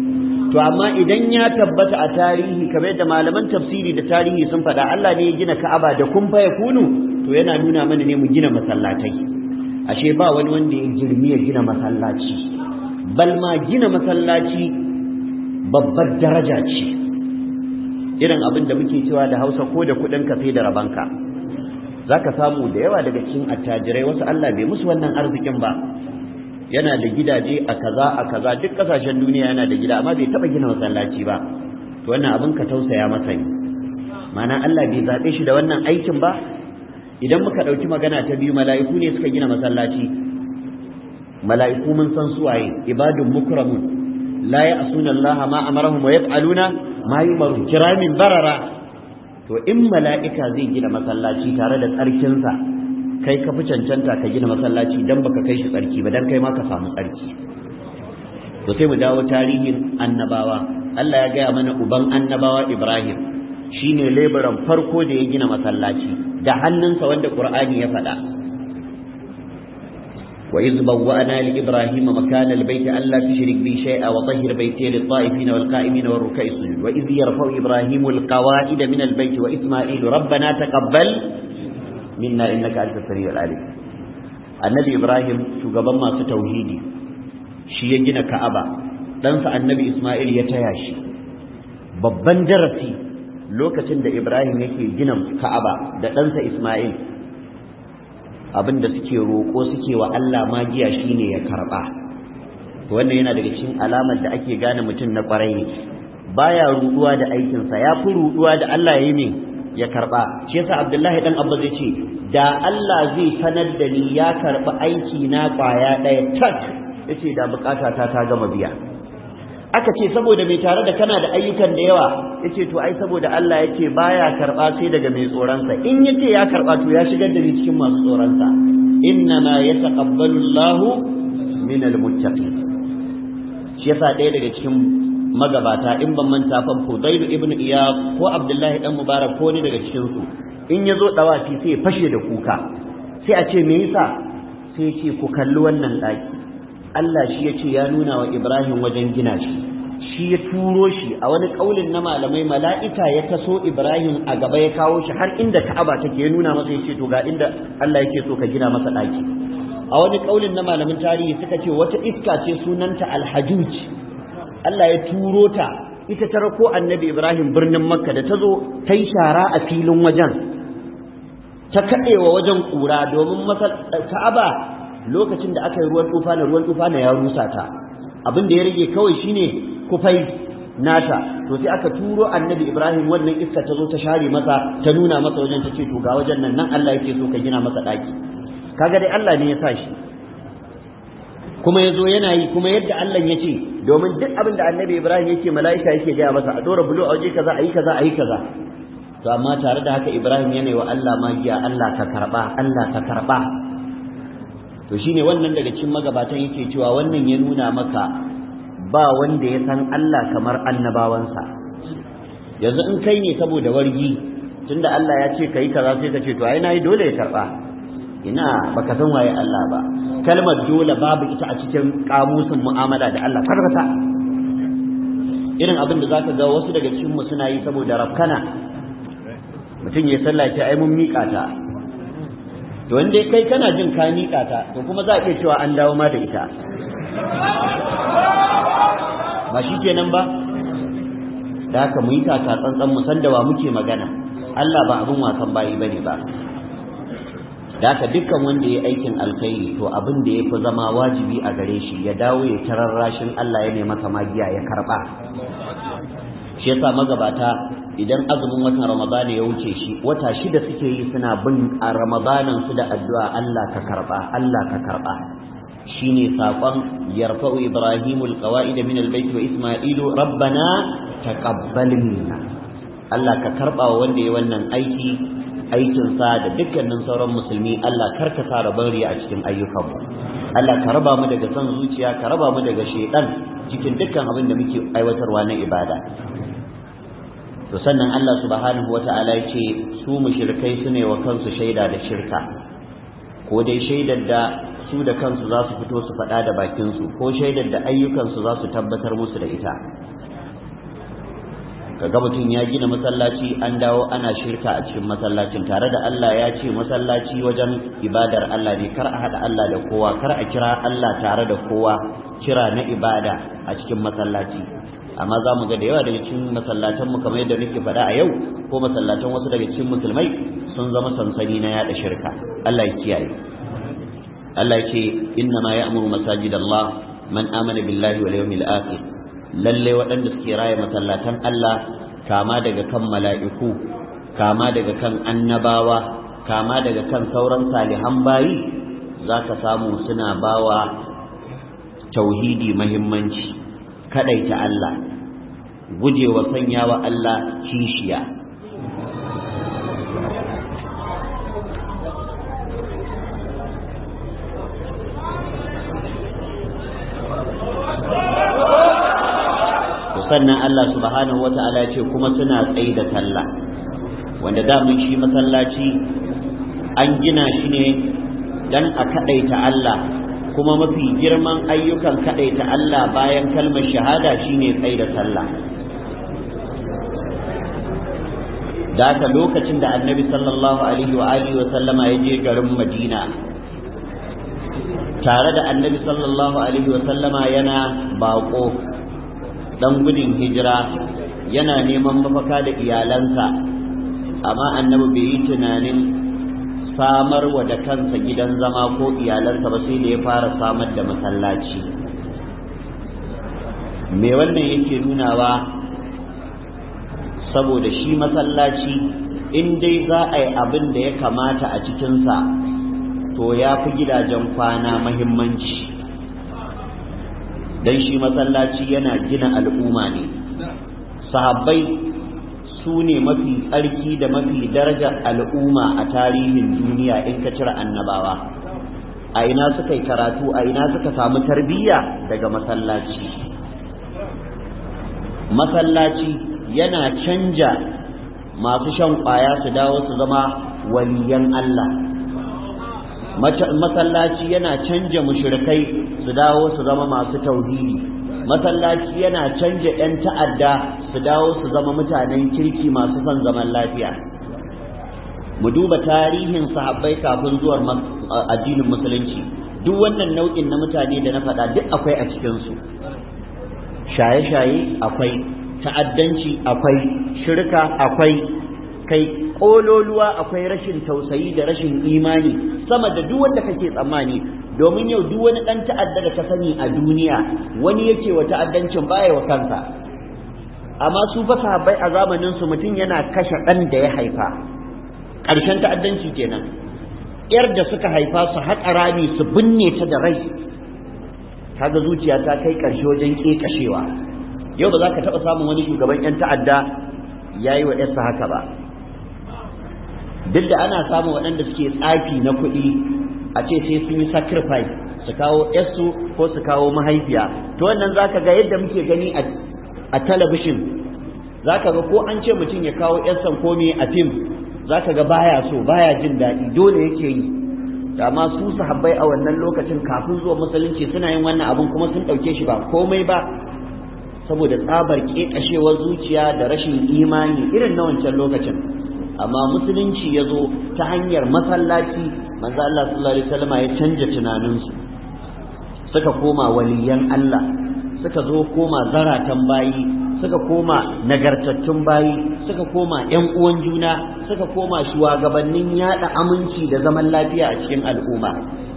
to amma idan ya tabbata a tarihi kamar yadda malaman tafsiri da tarihi sun faɗa Allah ne ya gina Ka'aba da kun fa yakunu to yana nuna mana ne mu gina masallatai ashe ba wani wanda ya girmi ya gina masallaci bal ma gina masallaci babbar daraja ce irin abin da muke cewa da Hausa ko da kuɗin ka sai da rabanka zaka samu da yawa daga cikin attajirai wasu Allah bai musu wannan arzikin ba yana da gidaje a kaza a kaza duk kasashen duniya yana da gida amma bai taba gina masallaci ba to wannan abin ka tausaya masa ne ma'ana Allah bai zabe shi da wannan aikin ba idan muka dauki magana ta biyu mala'iku ne suka gina masallaci mala'iku mun san suwaye ibadun mukramun la ya'suna Allah ma amarahum wa yaf'aluna ma yumaru kiramin barara to in mala'ika zai gina masallaci tare da tsarkinsa kai ka fi cancanta ka gina masallaci dan baka kai shi tsarki ba dan kai ma ka samu tsarki to sai mu dawo tarihin annabawa Allah ya gaya mana uban annabawa Ibrahim shine leburan farko da ya gina masallaci da hannunsa wanda Qur'ani ya faɗa وإذ بوأنا لإبراهيم مكان البيت ألا تشرك بي شيئا وطهر بيتي للطائفين والقائمين والركع السجود وإذ يرفع إبراهيم القواعد من البيت وإسماعيل ربنا تقبل minna innaka anta samiul alim annabi ibrahim shugaban masu tauhidi shi ya gina ka'aba ɗansa annabi isma'il ya taya shi babban darasi lokacin da ibrahim yake gina ka'aba da ɗansa isma'il abin da suke roƙo suke wa allah magiya shine ya karɓa wannan yana daga cikin alamar da ake gane mutum na ƙwarai ne baya ruɗuwa da aikinsa ya fi ruɗuwa da allah ya yi min ya karba shi yasa Abdullahi dan Abba zai ce da Allah zai sanar da ni ya karba aiki na kwaya daya tak yace da bukata ta ta gama biya aka ce saboda mai tare da kana da ayyukan da yawa yace to ai saboda Allah yace baya karba sai daga mai tsoron sa in yace ya karba to ya shigar da ni cikin masu tsoron sa inna ma yataqabbalu Allahu min almuttaqin shi yasa ɗaya daga cikin magabata in ban manta fa Fudailu ibn Iyad ko Abdullahi dan Mubarak ko ni daga cikin su in yazo dawafi sai ya fashe da kuka sai a ce me yasa sai ce ku kalli wannan daki Allah shi yace ya nuna wa Ibrahim wajen gina shi shi ya turo shi a wani kaulin na malamai mala'ika ya taso Ibrahim a gaba ya kawo shi har inda Ka'aba take ya nuna masa yace to ga inda Allah yake so ka gina masa daki a wani kaulin na malamin tarihi suka ce wata iska ce sunanta alhajuj Allah ya turo ta ita ta rako annabi Ibrahim birnin Makka da ta zo ta yi shara a filin wajen ta kaɗewa wajen ƙura domin Ka'aba lokacin da aka yi ruwan tufa na ruwan tufa na ya rusa ta abin da ya rage kawai shine kufai nata to sai aka turo annabi Ibrahim wannan iska ta zo ta share masa ta nuna masa wajen ta ce to ga wajen nan nan Allah yake so ka gina masa ɗaki kaga dai Allah ne ya sa shi kuma ya zo yana yi kuma yadda Allah ya ce domin duk abin da annabi Ibrahim yake mala'ika yake gaya masa a dora bulo a waje kaza a yi kaza a yi kaza to amma tare da haka Ibrahim yana yi wa Allah magiya Allah ka karba Allah ka karba to shine wannan daga cikin magabatan yake cewa wannan ya nuna maka ba wanda ya san Allah kamar annabawansa yanzu in kai ne saboda wargi tunda Allah ya ce kai kaza sai ka ce to ai nayi dole ya karba ina baka san waye Allah ba kalmar dole babu ita a cikin kamusin mu'amala da Allah kwata irin abin da zaka ga wasu daga cikin mu suna yi saboda rafkana mutum ya sallah ce ai mun miƙa ta to wanda kai kana jin ka miƙa ta to kuma za a iya cewa an dawo ma da ita ba shi kenan ba da haka mu yi kaka tsantsan mu san da wa muke magana Allah ba abin wasan bayi bane ba da haka dukkan wanda ya aikin alkhairi to abin da ya fi zama wajibi a gare shi ya dawo ya tararrashin Allah ya nema masa magiya ya karba shi yasa magabata idan azumin watan ramadana ya wuce shi wata shida suke yi suna bin a ramadanan su da addu'a Allah ka karba Allah ka karba shine sakon yarfa'u ibrahimul qawaid min albayt wa isma'ilu rabbana taqabbal minna Allah ka karba wa wanda ya wannan aiki aikinsa da dukkanin sauran musulmi Allah karka sa rabon riya a cikin ayyukanmu Allah ka raba mu daga son zuciya ka raba mu daga shedan cikin dukkan abin da muke aiwatarwa na ibada to sannan Allah subhanahu wata'ala ya ce su mushrikai su ne wa kansu shaida da shirka ko dai shaidar da su da kansu za su fito su faɗa da bakinsu ko shaidar da ayyukansu za su tabbatar musu da ita kaga mutum ya gina masallaci an dawo ana shirka a cikin masallacin tare da Allah ya ce masallaci wajen ibadar Allah ne kar a haɗa Allah da kowa kar a kira Allah tare da kowa kira na ibada a cikin masallaci amma za mu ga da yawa daga cikin masallatan mu kamar yadda nake faɗa a yau ko masallatan wasu daga cikin musulmai sun zama sansani na yaɗa shirka Allah ya kiyaye Allah ya ce inna ma ya'muru masajidallah man amana billahi wal yawmil akhir lalle waɗanda suke raya masallatan Allah kama daga kan mala'iku kama daga kan annabawa kama daga kan sauran salihan bayi za ka samu suna bawa tauhidi mahimmanci kaɗaita Allah gujewa sanya wa Allah kishiya sannan Allah subhanahu wa ta'ala ce kuma suna tsaye da sallah wanda damun shi masallaci an gina shi ne dan a kaɗaita Allah kuma mafi girman ayyukan kaɗaita Allah bayan kalmar shahada shine tsaye da sallah da haka lokacin da annabi sallallahu alaihi wa alihi wa sallama ya je garin madina tare da annabi sallallahu alaihi wa sallama yana baƙo dan gudun hijira yana neman mafaka da iyalansa amma annabi bai yi tunanin samar wa da kansa gidan zama ko iyalansa ba sai da ya fara samar da masallaci me wannan yake nunawa saboda shi masallaci in dai za a yi abin da ya kamata a cikinsa to ya fi gidajen kwana mahimmanci dan shi masallaci yana gina al'umma ne sahabbai su ne mafi tsarki da mafi darajar al'umma a tarihin duniya in ka cire annabawa a ina suka yi karatu a ina suka samu tarbiyya daga masallaci masallaci yana canja masu shan kwaya su dawo su zama waliyan Allah masallaci yana canja mushrikai su dawo su zama masu tauhidi masallaci yana canja 'yan ta'adda su dawo su zama mutanen kirki masu son zaman lafiya mu duba tarihin sahabbai kafin zuwar addinin musulunci duk wannan nau'in na mutane da na faɗa duk akwai a cikinsu shaye-shaye akwai ta'addanci akwai shirka akwai kai kololuwa akwai rashin tausayi da rashin imani sama da duk wanda kake tsammani domin yau duk wani dan ta'adda da ka sani a duniya wani yake wa ta'addancin baya wa kansa amma su fa sahabbai a zamanin su mutum yana kashe dan da ya haifa ƙarshen ta'addanci kenan yar da suka haifa su haƙa rami su binne ta da rai kaga zuciya ta kai ƙarshe wajen ƙeƙashewa yau ba za ka taɓa samun wani shugaban 'yan ta'adda ya yi wa 'yarsa haka ba duk da ana samun waɗanda suke tsafi na kuɗi a ce sai sun yi sacrifice su kawo yarsu ko su kawo mahaifiya to wannan zaka ga yadda muke gani a talabishin zaka ga ko an ce mutum ya kawo yarsa ko me a fim zaka ga baya so baya jin daɗi dole yake yi amma su sahabbai a wannan lokacin kafin zuwa musulunci suna yin wannan abun kuma sun ɗauke shi ba komai ba saboda tsabar ƙeƙashewar zuciya da rashin imani irin na wancan lokacin amma musulunci ya zo ta hanyar masallaci manzo Allah sallallahu alaihi wasallam ya canja tunaninsu suka koma waliyan Allah suka zo koma zaratan bayi suka koma nagartattun bayi suka koma ƴan uwan juna suka koma shugabannin yada aminci da zaman lafiya a cikin al'umma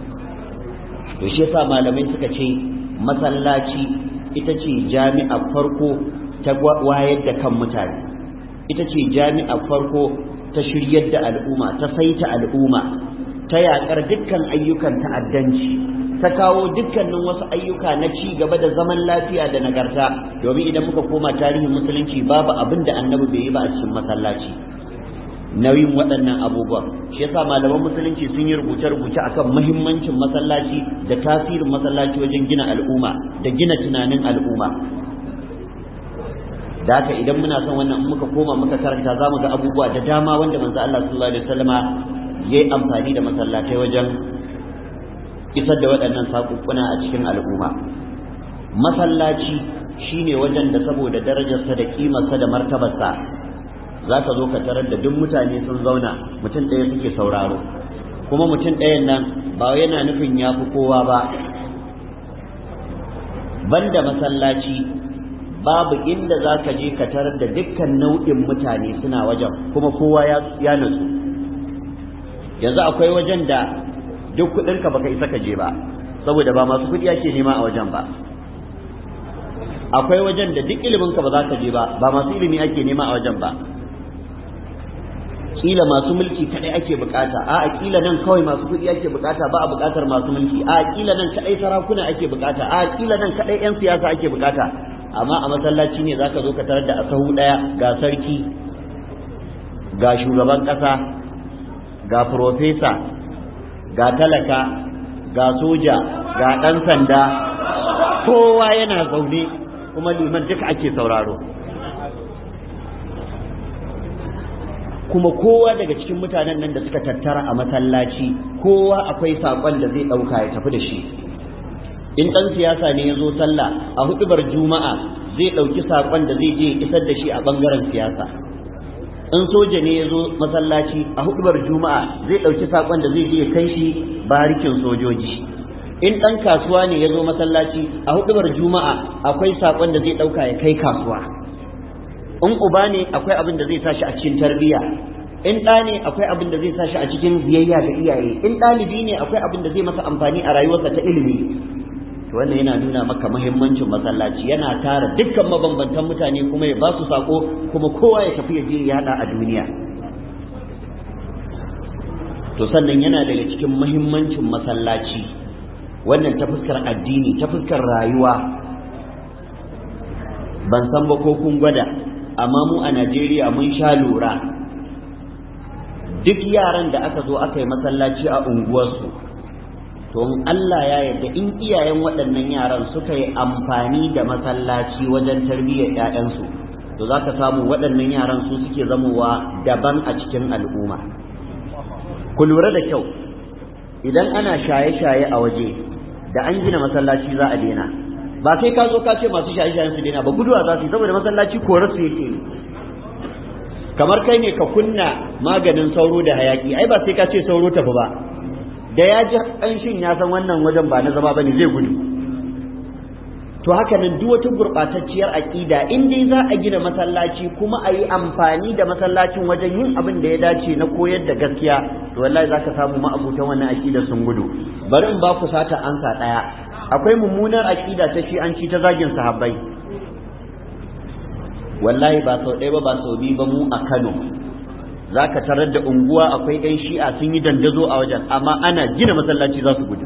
to shi yasa malamai suka ce masallaci ita ce jami'a farko ta wayar da kan mutane ita ce jami'a farko ta shiryar da al'umma ta saita al'umma ta yaƙar dukkan ayyukan ta'addanci ta kawo dukkanin wasu ayyuka na ci gaba da zaman lafiya da nagarta domin idan muka koma tarihin musulunci babu abin da annabi bai yi ba a cikin masallaci nauyin waɗannan abubuwan shi yasa malaman musulunci sun yi rubuce-rubuce akan muhimmancin masallaci da tasirin masallaci wajen gina al'umma da gina tunanin al'umma da haka idan muna son wannan muka koma muka karanta za mu ga abubuwa da dama wanda manzo Allah sallallahu alaihi wasallama yayi amfani da masallatai wajen isar da waɗannan sakukkuna a cikin al'umma masallaci shine wajen da saboda darajarsa da kimarsa da martabarsa za ka zo ka tarar da duk mutane sun zauna mutum ɗaya suke sauraro kuma mutum ɗayan nan ba yana nufin ya fi kowa ba banda masallaci babu inda za ka je ka tarar da dukkan nau'in mutane suna wajen kuma kowa ya nutsu yanzu akwai wajen da duk kuɗinka baka isa ka je ba saboda ba masu kuɗi ake nema a wajen ba akwai wajen da duk iliminka ba za ka je ba ba masu ilimi ake nema a wajen ba kila masu mulki kadai ake bukata a kila nan kawai masu kuɗi ake bukata ba a bukatar masu mulki a kila nan kadai sarakuna ake bukata a kila nan kadai yan siyasa ake bukata amma a masallaci ne zaka zo ka tarar da a sahu daya ga sarki ga shugaban kasa ga profesa ga talaka ga soja ga dan sanda kowa yana zaune kuma liman duka ake sauraro kuma kowa daga cikin mutanen nan da suka tattara a masallaci kowa akwai saƙon da zai ɗauka ya tafi da shi in ɗan siyasa ne ya zo sallah a hudubar juma'a zai ɗauki saƙon da zai je isar da shi a ɓangaren siyasa in soja ne ya zo masallaci a hudubar juma'a zai ɗauki saƙon da zai je kai shi barikin sojoji in ɗan kasuwa ne ya zo masallaci a hudubar juma'a akwai saƙon da zai ɗauka ya kai kasuwa in uba ne akwai abin da zai sashi a cikin tarbiyya in ɗa ne akwai abin da zai sashi a cikin biyayya ga iyaye in ɗalibi ne akwai abin da zai masa amfani a rayuwarsa ta ilimi to wannan yana nuna maka muhimmancin masallaci yana tara dukkan mabambantan mutane kuma ya ba su sako kuma kowa ya tafi ya je ya yada a duniya to sannan yana daga cikin muhimmancin masallaci wannan ta fuskar addini ta fuskar rayuwa ban san ba ko kun gwada amma mu a Najeriya mun sha lura duk yaran da aka zo aka yi masallaci a unguwarsu to in Allah ya yarda in iyayen waɗannan yaran suka yi amfani da masallaci wajen tarbiyyar ‘ya'yansu to za ka samu waɗannan yaran su suke zamowa daban a cikin al'umma ku lura da kyau idan ana shaye-shaye a waje da an gina masallaci za a daina ba sai ka zo ka ce masu shaye-shayen su daina ba guduwa za su yi saboda masallaci korar su yake kamar kai ne ka kunna maganin sauro da hayaki ai ba sai ka ce sauro tafi ba da ya ji ƙanshin ya san wannan wajen ba na zama bane zai gudu to haka nan duk wata gurɓatacciyar aƙida in dai za a gina masallaci kuma a yi amfani da masallacin wajen yin abin da ya dace na koyar da gaskiya to wallahi za ka samu ma'abutan wannan aƙida sun gudu bari in ba ku sata ansa ɗaya akwai mummunar aƙida ta shi an ci ta zagin sahabbai wallahi ba sau ɗaya ba ba sau biyu ba mu a Kano za ka tarar da unguwa akwai 'yan shi'a sun yi dandazo a wajen amma ana gina masallaci za su gudu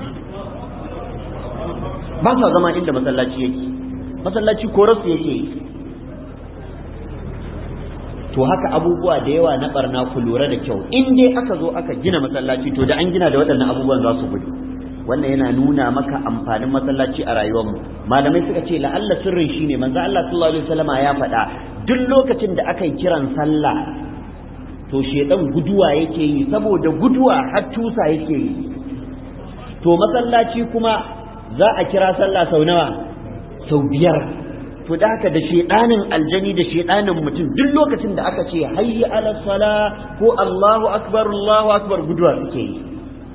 ba sa zama inda masallaci yake masallaci korarsu yake to haka abubuwa da yawa na barna ku lura da kyau in dai aka zo aka gina masallaci to da an gina da waɗannan abubuwan za su gudu wannan yana nuna maka amfanin masallaci a rayuwarmu malamai suka ce la'alla sirrin shine manzo Allah sallallahu alaihi wasallama ya faɗa duk lokacin da aka yi kiran sallah to shedan guduwa yake yi saboda guduwa har tusa yake yi to masallaci kuma za a kira sallah sau nawa sau biyar to da haka da shedanin aljani da shedanin mutum duk lokacin da aka ce hayya ala sala ko Allahu akbar Allahu akbar guduwa suke yi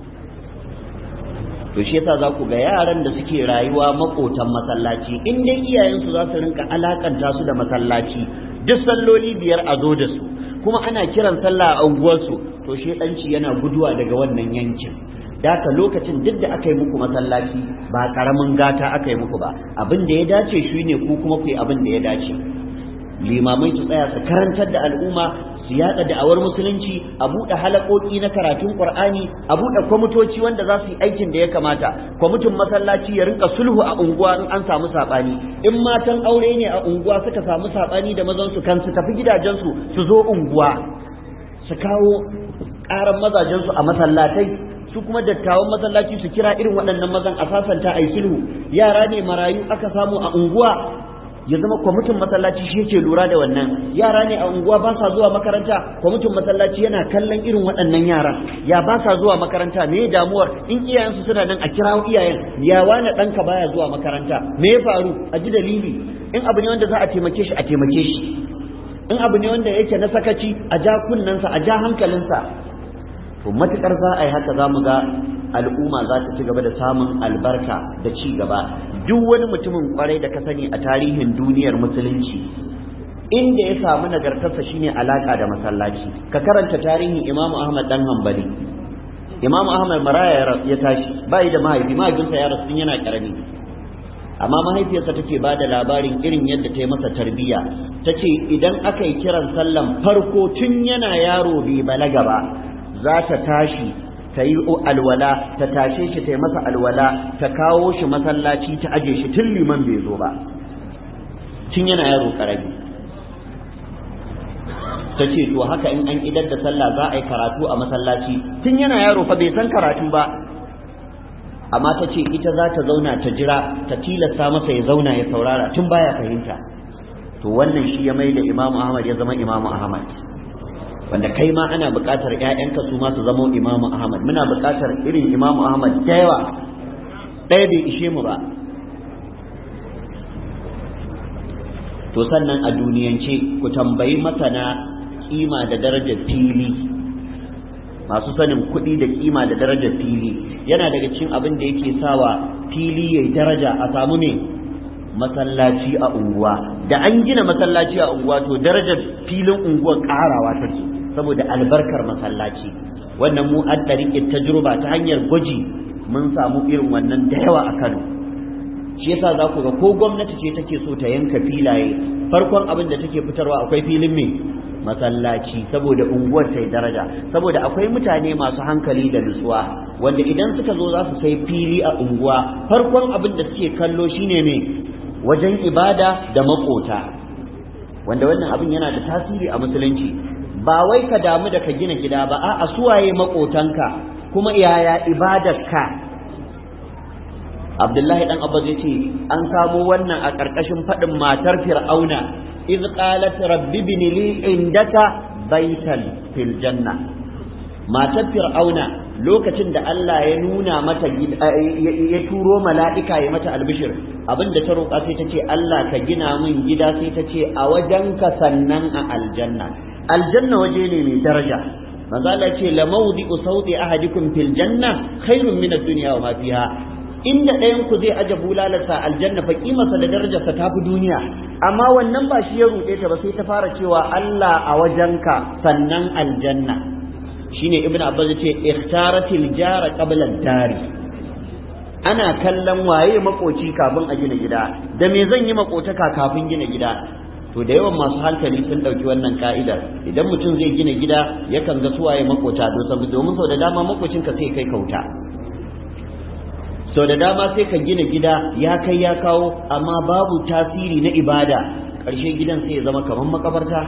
to shi yasa za ku ga yaran da suke rayuwa makotan masallaci in dai iyayensu za su rinka alakanta su da masallaci duk salloli biyar a zo da su kuma ana kiran sallah a unguwarsu to shedanci yana guduwa daga wannan yankin daka lokacin duk da aka yi muku masallaci ba karamin gata aka yi muku ba abin da ya dace shi ne ku kuma ku yi abin da ya dace limamai su tsaya su karantar da al'umma su yada da'awar musulunci a buɗe halakoki na karatun qur'ani a buɗe kwamitoci wanda za su yi aikin da ya kamata kwamitin masallaci ya rinka sulhu a unguwa in an samu sabani in matan aure ne a unguwa suka samu sabani da mazan su kan su tafi gidajensu su zo unguwa su kawo ƙaran mazajensu a masallatai su kuma dattawan masallaci su kira irin waɗannan mazan a sasanta a yi sulhu yara ne marayu aka samu a unguwa ya zama kwamitin masallaci shi yake lura da wannan yara ne a unguwa ba sa zuwa makaranta kwamitin masallaci yana kallon irin waɗannan yara ya ba sa zuwa makaranta me damuwar in iyayensu suna nan a kirawo iyayen ya wani ɗanka baya zuwa makaranta me ya faru a ji dalili in abu ne wanda za a taimake shi a taimake shi in abu ne wanda yake na sakaci a ja kunnensa a ja hankalinsa to matukar za a yi haka za mu ga al'umma za ta ci gaba da samun albarka da ci gaba duk wani mutumin kwarai da ka sani a tarihin duniyar musulunci inda ya samu nagartarsa shine alaka da masallaci ka karanta tarihin imamu ahmad dan hanbali imamu ahmad maraya ya tashi bai da mahaifi mahaifinsa ya rasu yana karami amma mahaifiyarsa take ba da labarin irin yadda ta yi masa tarbiyya ta ce idan aka yi kiran sallan farko tun yana yaro bai balaga ba za ta tashi ta yi alwala ta tashe shi ta yi masa alwala ta kawo shi masallaci ta aje shi tun liman bai zo ba tun yana yaro karami ta ce to haka in an idar da sallah za a yi karatu a masallaci tun yana yaro fa bai san karatu ba amma ta ce ita za ta zauna ta jira ta tilasta masa ya zauna ya saurara tun baya fahimta to wannan shi ya mai da imamu ahmad ya zama imamu ahmad wanda kai ma ana buƙatar ƴaƴanka su ma su zama imamu ahmad muna buƙatar irin imamu ahmad da yawa ɗaya bai ishe mu ba to sannan a duniyance ku tambayi masana kima da darajar fili masu sanin kuɗi da kima da darajar fili yana daga cikin abin da yake sawa fili yayi daraja a samu ne masallaci a unguwa da an gina masallaci a unguwa to darajar filin unguwar ƙarawa take saboda albarkar masallaci wannan mu an ɗariƙe tajruba ta hanyar gwaji mun samu irin wannan da yawa a Kano shi yasa za ku ga ko gwamnati ce take so ta yanka filaye farkon abin da take fitarwa akwai filin me masallaci saboda unguwar ta yi daraja saboda akwai mutane masu hankali da nutsuwa wanda idan suka zo za su sai fili a unguwa farkon abin da suke kallo shine me wajen ibada da makota wanda wannan abin yana da tasiri a musulunci ba wai ka damu da ka gina gida ba a'a suwaye makotanka kuma yaya ibadarka Abdullahi dan Abbas yace an samo wannan a ƙarƙashin faɗin matar Fir'auna iz qalat rabbi ibn li indaka baitan fil janna matar Fir'auna lokacin da Allah ya nuna mata ya turo mala'ika ya mata albishir abinda ta roƙa sai ta ce Allah ka gina min gida sai ta ce a wajenka sannan a aljanna aljanna waje ne mai daraja manzo Allah ce la mawdi'u sawti ahadikum fil janna khairun min ad-dunya wa ma fiha inda ɗayan ku zai aje bulalarsa aljanna fa kimarsa da darajarsa ta fi duniya amma wannan ba shi ya ruɗe ta ba sai ta fara cewa Allah a wajenka sannan aljanna shine ibnu abbas ce ikhtaratil jara qabla dari ana kallon waye makoci kafin a gina gida da me zan yi makotaka kafin gina gida to da yawan masu hankali sun ɗauki wannan ka'idar idan mutum zai gina gida yakan ga suwaye makota domin sau da dama makocinka sai kai kauta sau da dama sai ka gina gida ya kai ya kawo amma babu tasiri na ibada ƙarshe gidan sai ya zama kamar makabarta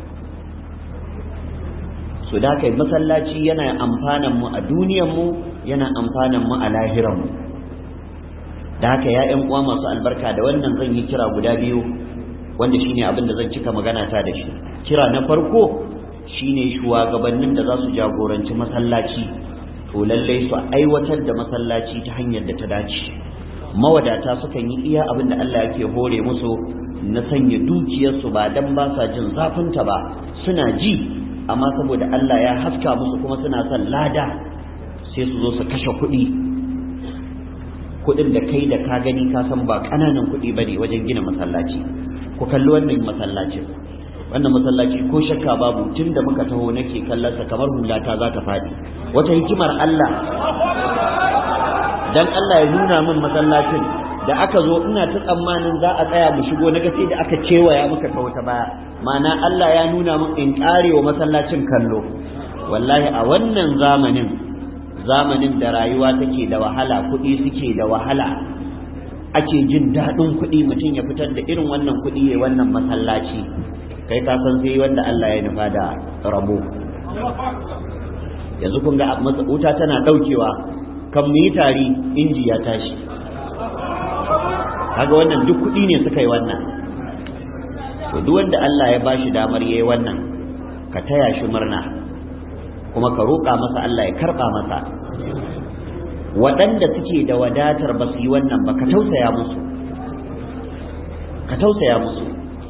so da kai masallaci yana amfanan mu a duniyan mu yana amfanan mu a lahiran mu da haka ya ƴan uwa masu albarka da wannan zan yi kira guda biyu wanda shine abin da zan cika magana ta da shi kira na farko shine shugabannin da za su jagoranci masallaci to lallai su aiwatar da masallaci ta hanyar da ta dace mawadata sukan yi iya abin da Allah yake hore musu na sanya dukiyarsu ba dan ba sa jin zafinta ba suna ji amma saboda Allah ya haska musu kuma suna son lada sai su zo su kashe kuɗi kuɗin da kai da ka gani ka san ba ƙananan kuɗi bane wajen gina masallaci ku kalli wannan masallacin wannan masallaci ko shakka babu tun da muka taho nake kallon sa kamar hulata za ta faɗi wata hikimar Allah dan Allah ya nuna min masallacin da aka zo ina ta tsammanin za a tsaya mu shigo na sai da aka cewaya muka ta wata baya ma'ana Allah ya nuna min in kare wa masallacin kallo wallahi a wannan zamanin zamanin da rayuwa take da wahala kuɗi suke da wahala ake jin daɗin kuɗi mutum ya fitar da irin wannan kuɗi ya wannan masallaci kai ka san sai wanda Allah ya nufa da rabo yanzu kun ga wuta tana daukewa kan mu yi tari inji ya tashi kaga wannan duk kuɗi ne suka yi wannan to duk wanda Allah ya bashi damar yayi wannan ka taya shi murna kuma ka roƙa masa Allah ya karɓa masa waɗanda suke da wadatar ba su yi wannan ba ka tausaya musu ka tausaya musu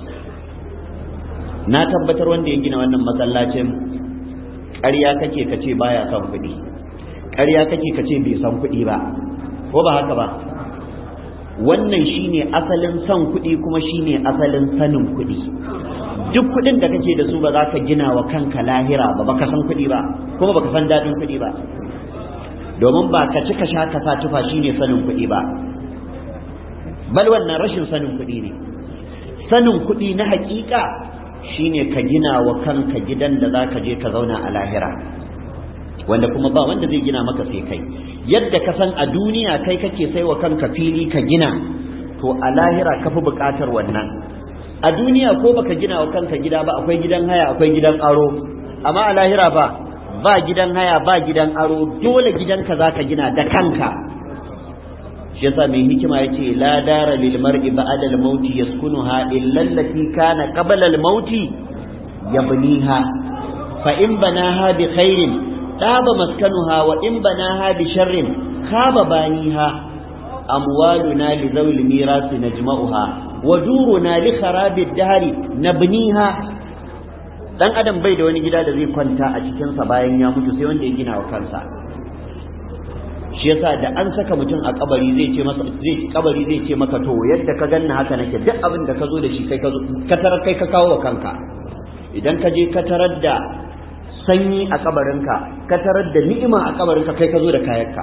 na tabbatar wanda ya gina wannan masallacin ƙarya kake ka ce baya son kuɗi ƙarya kake ka ce bai san kuɗi ba ko ba haka ba wannan shine asalin son kuɗi kuma shine asalin sanin kuɗi duk kuɗin da kake da su ba za ka gina wa kanka lahira ba baka san kuɗi ba kuma baka san daɗin kuɗi ba domin ba ka ci ka sha ka sa tufa shine sanin kuɗi ba bal wannan rashin sanin kuɗi ne sanin kuɗi na haƙiƙa shine ka gina wa kanka gidan da za ka je ka zauna a lahira wanda kuma ba wanda zai gina maka sai kai yadda ka san a duniya kai kake sai wa kanka fili ka gina to a lahira ka fi buƙatar wannan a duniya ko baka gina wa kanka gida ba akwai gidan haya akwai gidan aro amma a lahira ba ba gidan haya ba gidan aro dole gidanka za ka gina da kanka shi yasa mai hikima yace la dara lil mar'i ba'da al maut yaskunuha illa allati kana qabla al maut yabniha fa in banaha bi khairin taba maskanuha wa in banaha bi sharrin khaba baniha amwaluna li zawil miras najma'uha wa duruna li kharabi ad-dahr nabniha dan adam bai da wani gida da zai kwanta a cikinsa bayan ya mutu sai wanda ya gina wa kansa shi yasa da an saka mutum a kabari zai ce masa zai kabari zai ce maka to yadda ka ganna haka nake duk abin da ka zo da shi kai ka zo ka tarar kai ka kawo wa kanka idan ka je ka tarar da sanyi a kabarinka ka tarar da ni'ima a kabarinka kai ka zo da kayanka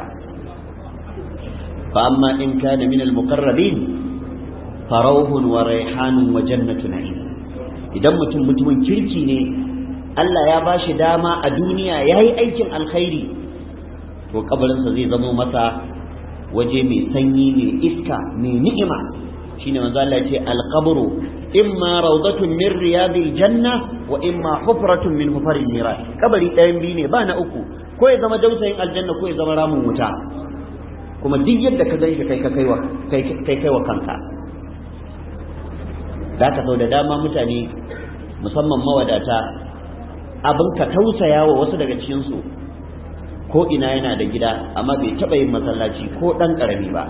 fa amma in kana min al-muqarrabin farauhun wa raihanun wa jannatu na'im idan mutum mutumin kirki ne Allah ya ba shi dama a duniya ya yi aikin alkhairi to kabarinsa zai zamo masa waje mai sanyi mai iska mai ni'ima shine manzo Allah ya ce alqabru imma rawdatun min riyadil janna wa imma hufratun min hufaril miras kabari ɗayan biyu ne ba na uku ko ya zama dausayin aljanna ko ya zama ramin wuta kuma duk yadda ka ganshi kai ka kaiwa kai kai kaiwa kanka da ka sau da dama mutane musamman mawadata abin ka tausaya wa wasu daga cikinsu ko ina yana da gida amma bai taɓa yin masallaci ko ɗan ƙarami ba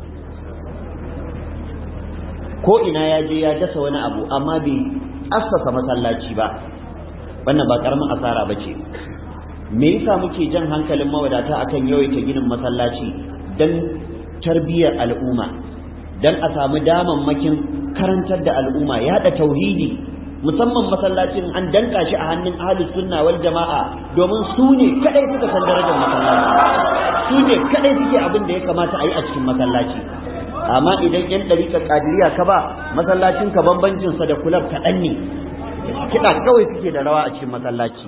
ko ina ya je ya dasa wani abu amma bai assasa masallaci ba wannan ba ƙaramin asara ba ce me yasa muke jan hankalin mawadata akan yawaita ginin masallaci don tarbiyyar al'umma don a samu damammakin karantar da al'umma yaɗa tauhidi musamman masallacin an danka shi a hannun ahlus sunna wal jama'a domin su ne kadai suka san darajar masallaci su ne kadai suke abin da ya kamata a yi a cikin masallaci amma idan yan dariƙa kadiriya ka ba masallacin ka bambancin sa da kulab kaɗan ne kiɗa kawai suke da rawa a cikin masallaci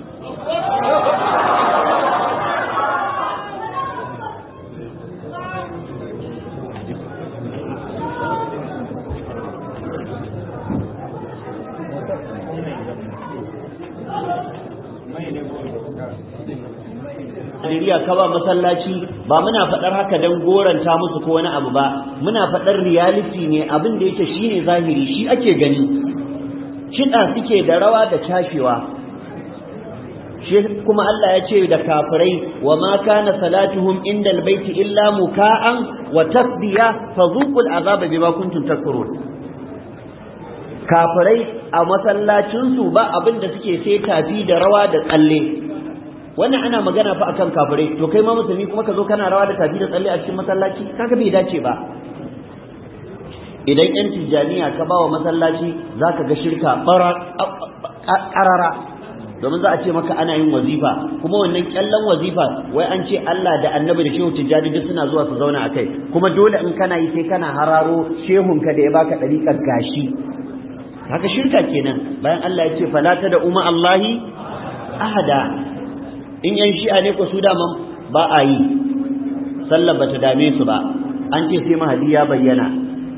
Najeriya ka ba masallaci ba muna faɗar haka don goranta musu ko wani abu ba muna faɗar reality ne abin da yake shine zahiri shi ake gani kiɗa suke da rawa da cashewa shi kuma Allah ya ce da kafirai wa ma kana salatuhum inda albayti illa muka'an wa tasbiya fadhuqul azaba bima kuntum takfurun kafirai a masallacinsu ba abin da suke sai tafi da rawa da tsalle wannan ana magana fa akan kafirai to kai ma musulmi kuma ka zo kana rawa da tafi da tsalle a cikin masallaci kaga bai dace ba idan yan tijjaniya ka bawa masallaci zaka ga shirka ƙarara domin za a ce maka ana yin wazifa kuma wannan kyallon wazifa wai an ce Allah da annabi da shehu tijjani duk suna zuwa su zauna a kai kuma dole in kana yi sai kana hararo shehunka da ya baka ɗariƙar gashi haka shirka kenan bayan Allah ya ce fala ta da umma Allahi ahada in yan shi'a ne ko su daman ba a yi sallar bata dame su ba an ce sai mahadi ya bayyana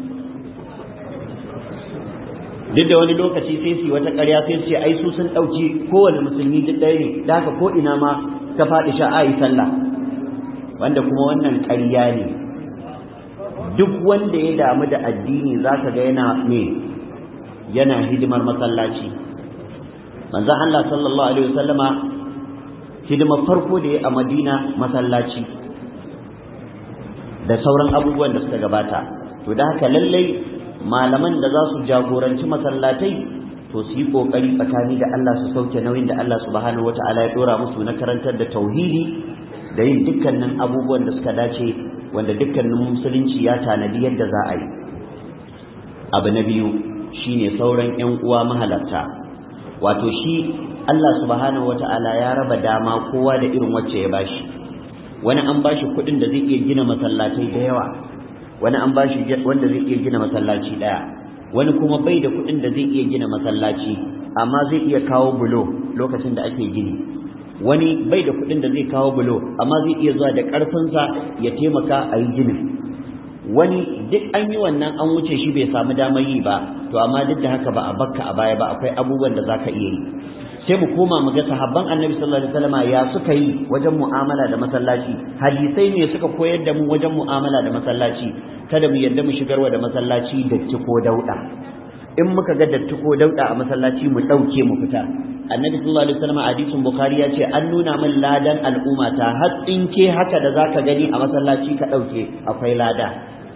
duk da wani lokaci sai su wata ƙarya sai su ce ai su sun ɗauki kowane musulmi duk ɗaya ne da haka ko ina ma ta faɗi sha a yi sallah wanda kuma wannan ƙarya ne duk wanda ya damu da addini za ka ga yana me yana hidimar masallaci manzon Allah sallallahu alaihi wasallama hidimar farko da ya a Madina masallaci da sauran abubuwan da suka gabata to da haka lallai malaman da za su jagoranci masallatai to su yi kokari tsakani da Allah su sauke nauyin da Allah subhanahu wata'ala ya dora musu na karantar da tauhidi da yin dukkanin abubuwan da suka dace wanda dukkanin musulunci ya tanadi yadda za a yi abu na biyu shine sauran yan uwa mahalarta wato shi Allah subhanahu wata'ala ya raba dama kowa da irin wacce ya bashi wani an bashi kuɗin da zai iya gina masallatai da yawa wani an bashi wanda zai iya gina masallaci daya wani kuma bai da kuɗin da zai iya gina masallaci amma zai iya kawo bulo lokacin da ake gini wani bai da kuɗin da zai kawo bulo amma zai iya zuwa da ƙarfinsa ya taimaka a yi ginin wani duk an yi wannan an wuce shi bai samu damar yi ba to amma duk da haka ba a bakka a baya ba akwai abubuwan da zaka iya yi sai mu koma mu ga sahabban annabi sallallahu alaihi wasallam ya suka yi wajen mu'amala da masallaci hadisai ne suka koyar da mu wajen mu'amala da masallaci kada mu yadda mu shigarwa da masallaci datti ko dauda in muka ga datti ko dauda a masallaci mu dauke mu fita annabi sallallahu alaihi wasallam hadisin bukhari ya ce an nuna min ladan al'umma ta har tsinke haka da zaka gani a masallaci ka dauke akwai lada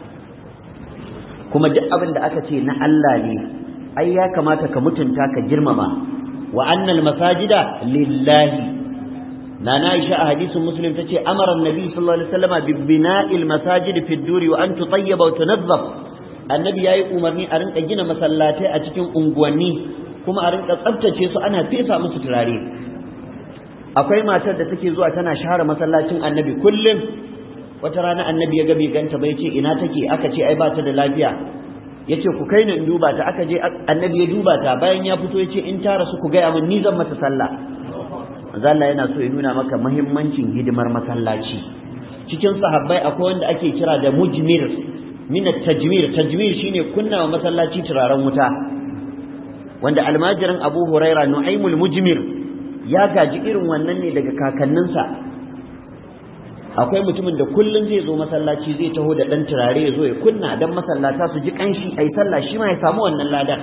kuma duk abin da aka ce na Allah ne ai ya kamata ka mutunta ka girmama wa annal masajida lillahi nana Aisha a hadisin Muslim tace amara annabi sallallahu alaihi wasallam bi bina'il masajid fi duri wa an tutayyaba wa tunazzaf annabi yayi umarni a rinka gina masallatai a cikin unguwanni kuma a rinka tsaftace su ana fesa musu turare akwai matar da take zuwa tana share masallacin annabi kullum wata rana annabi ya ga bai ganta bai ce ina take aka ce ai ba ta da lafiya yace ku kai ni in duba ta aka je annabi ya duba ta bayan ya fito yace in ta rasu ku gaya min ni zan mata sallah manzo Allah yana so ya nuna maka muhimmancin hidimar masallaci cikin sahabbai akwai wanda ake kira da mujmir min at-tajmir tajmir shine kunna wa masallaci turaren wuta wanda almajirin Abu Huraira Nu'aymul mujmir ya gaji irin wannan ne daga kakanninsa akwai mutumin da kullum zai zo masallaci zai taho da ɗan turare ya zo ya kunna don masallata su ji ƙanshi a yi sallah shi ma ya samu wannan ladar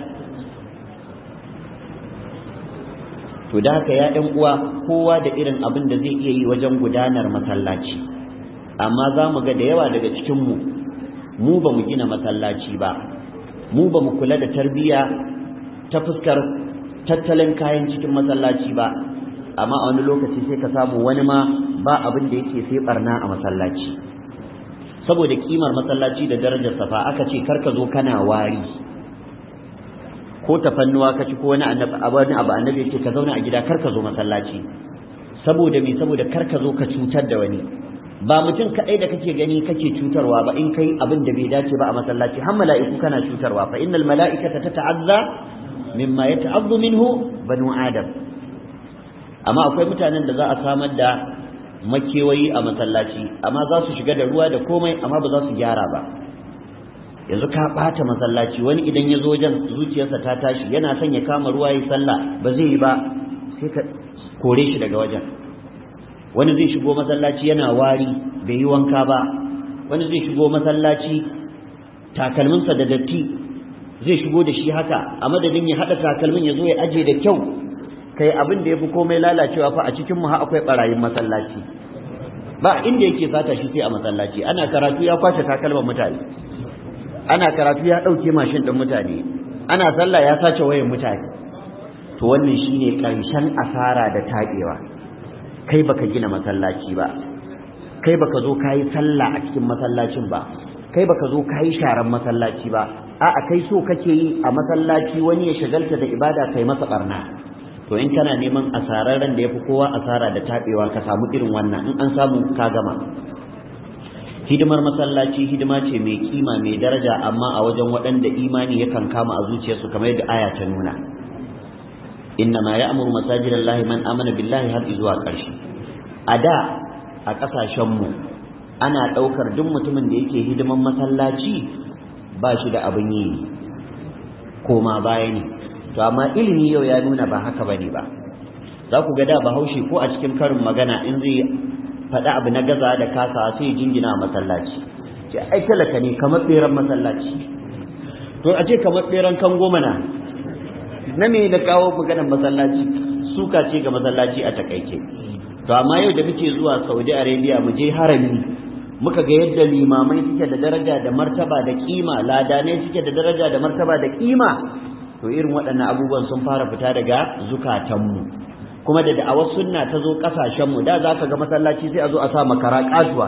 to da haka ya ɗan uwa kowa da irin abin da zai iya yi wajen gudanar masallaci amma za mu ga da yawa daga cikinmu mu ba mu gina masallaci ba mu ba mu kula da tarbiyya ta fuskar tattalin kayan cikin masallaci ba amma a wani lokaci sai ka samu wani ma ba abin da yake sai barna a masallaci saboda kimar masallaci da darajar safa aka ce karka zo kana wari ko tafannuwa ka ci ko wani wani abu annabi yake ka zauna a gida karka zo masallaci saboda me saboda karka zo ka cutar da wani ba mutum kaɗai da kake gani kake cutarwa ba in kai abin da bai dace ba a masallaci har mala'iku kana cutarwa fa innal mala'ikata tata'azza mimma yata'azzu minhu banu adam amma akwai mutanen da za a samar da makewayi a masallaci amma za su shiga da ruwa da komai amma ba za su gyara ba yanzu ka ɓata masallaci wani idan ya zo wajen zuciyarsa ta tashi yana son ya kama ruwa ya sallah ba zai yi ba sai ka kore shi daga wajen wani zai shigo masallaci yana wari bai yi wanka ba wani zai shigo masallaci takalminsa da datti zai shigo da shi haka a madadin ya haɗa takalmin ya zo ya aje da kyau kai abin da ya fi komai lalacewa fa a cikinmu ha akwai barayin masallaci ba inda yake sata shi sai a masallaci ana karatu ya kwace takalman mutane ana karatu ya ɗauke mashin ɗin mutane ana sallah ya sace wayan mutane to wannan shine ƙarshen asara da taɓewa kai baka gina masallaci ba kai baka zo kayi sallah a cikin masallacin ba kai baka zo kayi sharan masallaci ba a'a kai so kake yi a masallaci wani ya shagalta da ibada kai masa barna to in kana neman asararren da yafi kowa asara da tabewa ka samu irin wannan in an samu ka gama hidimar masallaci hidima ce mai kima mai daraja amma a wajen waɗanda imani yakan kama a zuciyarsu kamar yadda aya ta nuna inna ma ya'muru masajidallahi man amana billahi har zuwa ƙarshe a da a ƙasashenmu ana ɗaukar duk mutumin da yake hidiman masallaci ba shi da abin yi koma baya ne to amma ilimi yau ya nuna ba haka bane ba za ku ga da bahaushe ko a cikin karin magana in zai faɗi abu na gaza da kasa sai jingina masallaci ce ai talaka ne kamar ɓeran masallaci to a ce kamar ɓeran kan goma na na me da kawo maganar masallaci suka ce ga masallaci a takaice to amma yau da muke zuwa Saudi Arabia mu je harami muka ga yadda limamai suke da daraja da martaba da kima ladanai suke da daraja da martaba da kima to irin waɗannan abubuwan sun fara fita daga zukatanmu kuma da da'awar sunna ta zo ƙasashenmu da za ka ga masallaci sai a zo a sa makara ƙatuwa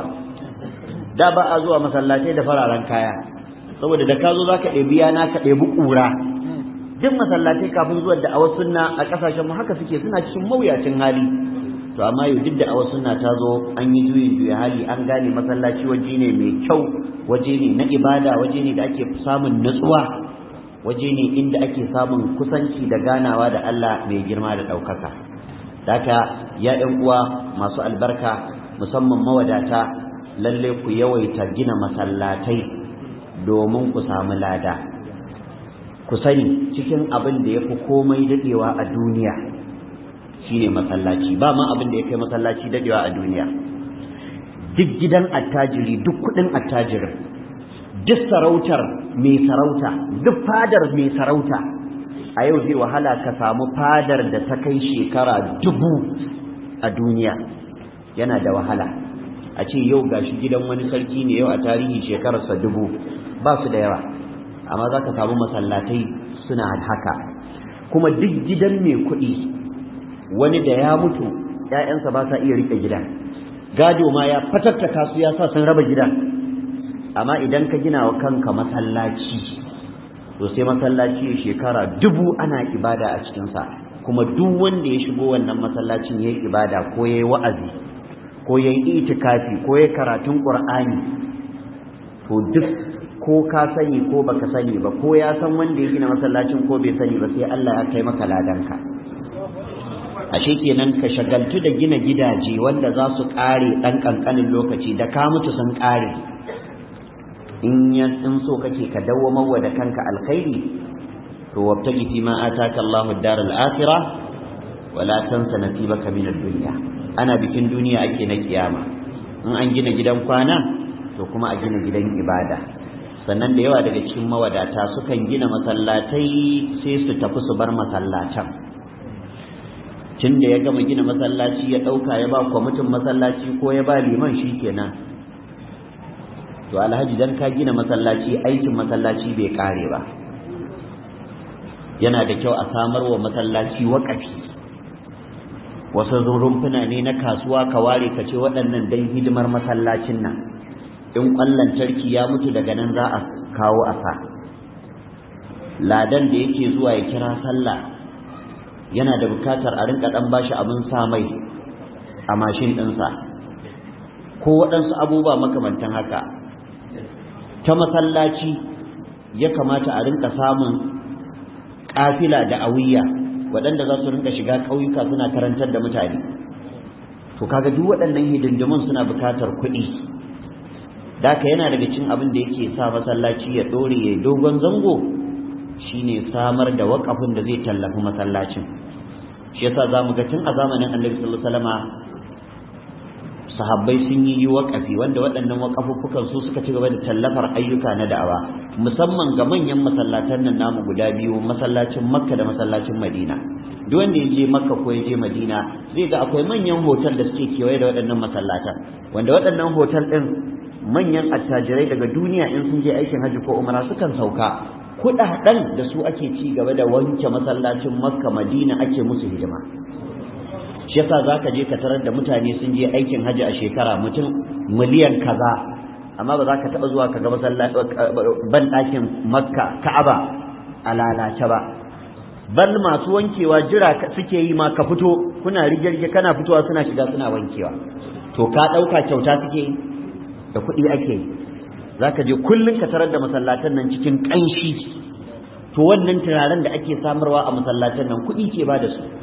da ba a zuwa masallatai da fararen kaya saboda da ka zo za ka ɗebi yana ka ɗebi ƙura duk masallatai kafin zuwa da'awar sunna a ƙasashenmu haka suke suna cikin mawuyacin hali to amma yau duk da'awar sunna ta zo an yi juyin juya hali an gane masallaci waje ne mai kyau waje ne na ibada waje ne da ake samun natsuwa waje ne inda ake samun kusanci da ganawa da Allah mai girma da ɗaukaka daka ya ɗan uwa masu albarka musamman mawadata lalle ku yawaita gina masallatai domin ku samu lada ku sani cikin abin da ya fi komai daɗewa a duniya shine masallaci ba ma abin da ya kai masallaci daɗewa a duniya duk gidan attajiri duk kuɗin attajirin duk sarautar mai sarauta duk fadar mai sarauta a yau zai wahala ka samu fadar da ta kai shekara dubu a duniya yana da wahala a ce yau gashi gidan wani sarki ne yau a tarihi shekararsa dubu ba su da yawa amma za ka samu masallatai suna haka kuma duk gidan mai kuɗi wani da ya mutu ‘ya'yansa ba sa iya riƙe gidan gado ma ya fatattaka su ya sa sun raba gidan amma idan ka gina wa kanka masallaci to sai masallaci ya shekara dubu ana ibada a cikinsa kuma duk wanda ya shigo wannan masallacin ya yi ibada ko ya yi wa'azi ko ya yi itikafi ko ya karatun ƙur'ani to duk ko ka sani ko baka sani ba ko ya san wanda ya gina masallacin ko bai sani ba sai Allah ya kai maka ladanka ashe kenan ka shagaltu da gina gidaje wanda za su ƙare ɗan ƙanƙanin lokaci da ka mutu sun ƙare in ya in so kake ka dawwamar wa da kanka alkhairi to wabtagi fi ma ataka Allahu ad-dar al-akhirah wa la tansa nasibaka min ad-dunya ana bikin duniya ake na kiyama in an gina gidan kwana to kuma a gina gidan ibada sannan da yawa daga cikin mawadata sukan gina masallatai sai su tafi su bar masallatan tun da ya gama gina masallaci ya ɗauka ya ba kwamitin masallaci ko ya ba liman shi kenan to alhaji dan ka gina masallaci aikin masallaci bai kare ba yana da kyau a samar wa masallaci waƙafi wasu rumfuna ne na kasuwa ka ware ka ce waɗannan dan hidimar masallacin nan in ƙwallon tarki ya mutu daga nan za a kawo a sa ladan da yake zuwa ya kira sallah yana da bukatar a rinka ɗan bashi abin sa mai a mashin ɗinsa ko waɗansu abubuwa makamantan haka ta masallaci ya kamata a rinka samun kafila da awiya waɗanda za su rinka shiga ƙauyuka suna karantar da mutane to kaga duk waɗannan hidindimun suna buƙatar kuɗi daka yana daga cin abin da yake sa masallaci ya ɗore ya dogon zango shine samar da waƙafin da zai tallafi masallacin shi yasa za mu ga tun a zamanin annabi sallallahu alaihi wasallama sahabbai sun yi waƙafi wanda waɗannan waƙafuffukan su suka ci gaba da tallafar ayyuka na da'awa musamman ga manyan masallatan nan namu guda biyu masallacin makka da masallacin madina duk wanda ya je makka ko ya je madina zai ga akwai manyan hotel da suke kewaye da waɗannan masallatan wanda waɗannan hotel ɗin manyan attajirai daga duniya in sun je aikin hajji ko umara sukan sauka kuɗaɗen da su ake ci gaba da wanke masallacin makka madina ake musu hidima shi yasa zaka je ka tarar da mutane sun je aikin haji a shekara mutum miliyan kaza amma ba za ka taɓa zuwa ka ga ban ɗakin makka ka'aba a lalace ba bal masu wankewa jira suke yi ma ka fito kuna rige-rige kana fitowa suna shiga suna wankewa to ka ɗauka kyauta suke yi da kuɗi ake yi za ka je kullum ka tarar da masallatan nan cikin ƙanshi to wannan turaren da ake samarwa a masallatan nan kuɗi ke ba da su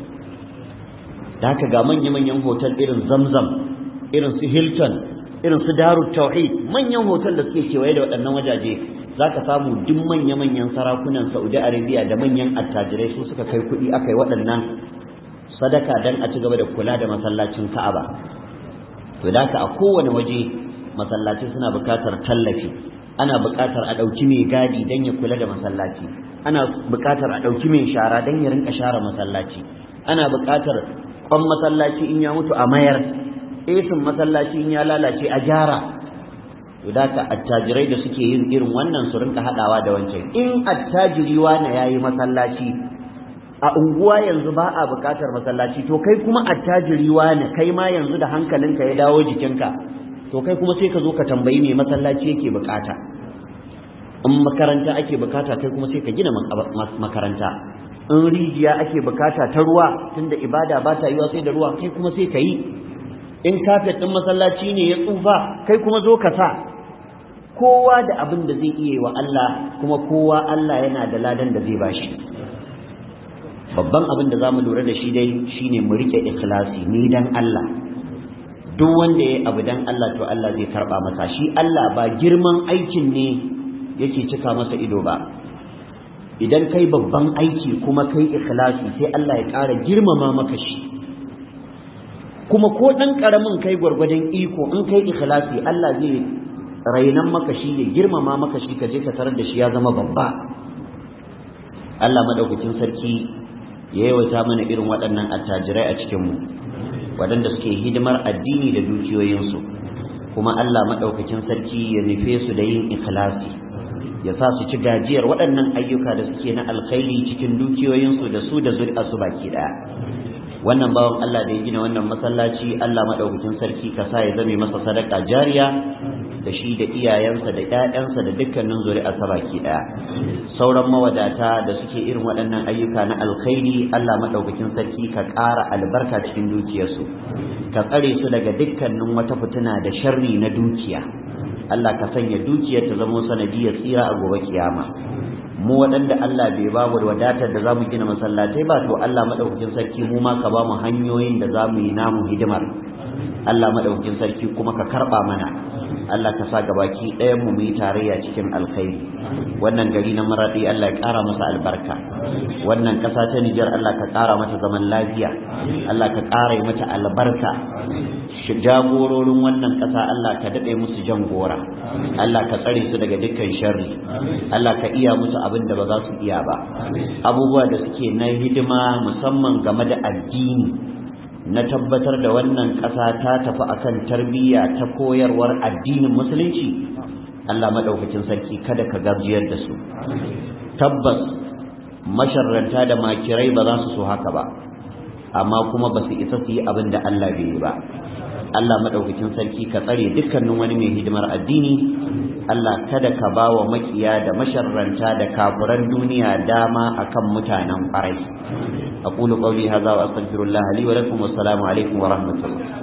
da haka ga manya-manyan hotel irin zamzam irin su hilton irin su daru tauhid manyan hotel da suke kewaye da waɗannan wajaje za ka samu duk manya-manyan sarakunan saudi arabia da manyan attajirai su suka kai kuɗi aka yi waɗannan sadaka don a ci gaba da kula da masallacin ka'aba to da a kowane waje masallaci suna buƙatar tallafi ana buƙatar a ɗauki mai gadi don ya kula da masallaci ana buƙatar a ɗauki mai shara don ya rinka share masallaci ana buƙatar kwan masallaci in ya mutu a mayar esin masallaci in ya lalace a gyara to da ka attajirai da suke yin irin wannan su rinka haɗawa da wancan in attajiri wani ya yi masallaci a unguwa yanzu ba a buƙatar masallaci to kai kuma attajiri wani kai ma yanzu da hankalinka ya dawo jikinka to kai kuma sai ka zo ka tambayi me masallaci yake buƙata in makaranta ake bukata kai kuma sai ka gina makaranta in rijiya ake bukata ta ruwa tunda ibada ba ta yiwa sai da ruwa kai kuma sai ka yi in kafet ɗin masallaci ne ya tsufa kai kuma zo ka sa kowa da abin da zai iya wa Allah kuma kowa Allah yana da ladan da zai bashi babban abin da za mu lura da shi dai shine mu rike ikhlasi ni dan Allah duk wanda ya abu dan Allah to Allah zai karba masa shi Allah ba girman aikin ne yake cika masa ido ba idan kai babban aiki kuma kai ikhlasi sai Allah ya ƙara girmama maka shi kuma ko ɗan ƙaramin kai gwargwadon iko in kai ikhlasi Allah zai rainan maka shi ya girmama maka shi ka je ka tarar da shi ya zama babba Allah madaukakin sarki ya yawaita mana irin waɗannan attajirai a cikinmu waɗanda suke hidimar addini da dukiyoyinsu kuma Allah madaukakin sarki ya nufe su da yin ikhlasi ya sa su ci gajiyar waɗannan ayyuka da suke na alkhairi cikin dukiyoyinsu da su da zuri'arsu baki ɗaya wannan bawan Allah da ya gina wannan masallaci Allah maɗaukakin sarki ka sa ya zame masa sadaka jariya da shi da iyayensa da ƴaƴansa da dukkanin zuri'arsa baki ɗaya sauran mawadata da suke irin waɗannan ayyuka na alkhairi Allah maɗaukakin sarki ka ƙara albarka cikin dukiyarsu ka tsare su daga dukkanin wata fitina da sharri na dukiya Allah ka sanya dukiyar ta zama sanadiyar tsira a gobe kiyama mu waɗanda Allah bai ba mu wadatar da zamu gina masallatai ba to Allah madaukakin sarki mu ma ka ba mu hanyoyin da zamu yi namu hidimar Allah madaukakin sarki kuma ka karba mana Allah ka sa gabaki ɗayan mu yi tarayya cikin alkhairi wannan gari na maradi Allah ya ƙara masa albarka wannan ƙasa ta Nijar Allah ka ƙara mata zaman lafiya Allah ka ƙara mata albarka jagororin wannan ƙasa Allah ka daɗe musu jan gora Allah ka tsare su daga dukkan sharri Allah ka iya musu abin da ba za su iya ba abubuwa da suke na hidima musamman game da addini na tabbatar da wannan ƙasa ta tafi akan tarbiyya ta koyarwar addinin musulunci Allah maɗaukacin sarki kada ka gajiyar da su tabbas masharranta da makirai ba za su so haka ba amma kuma ba su isa su yi abin da Allah bai yi ba Allah maɗaukakin sarki ka tsare dukkanin wani mai hidimar addini Allah kada ka ba wa makiya da masharranta da kafuran duniya dama akan mutanen ƙwarai أقول قولي هذا وأستغفر الله لي ولكم والسلام عليكم ورحمة الله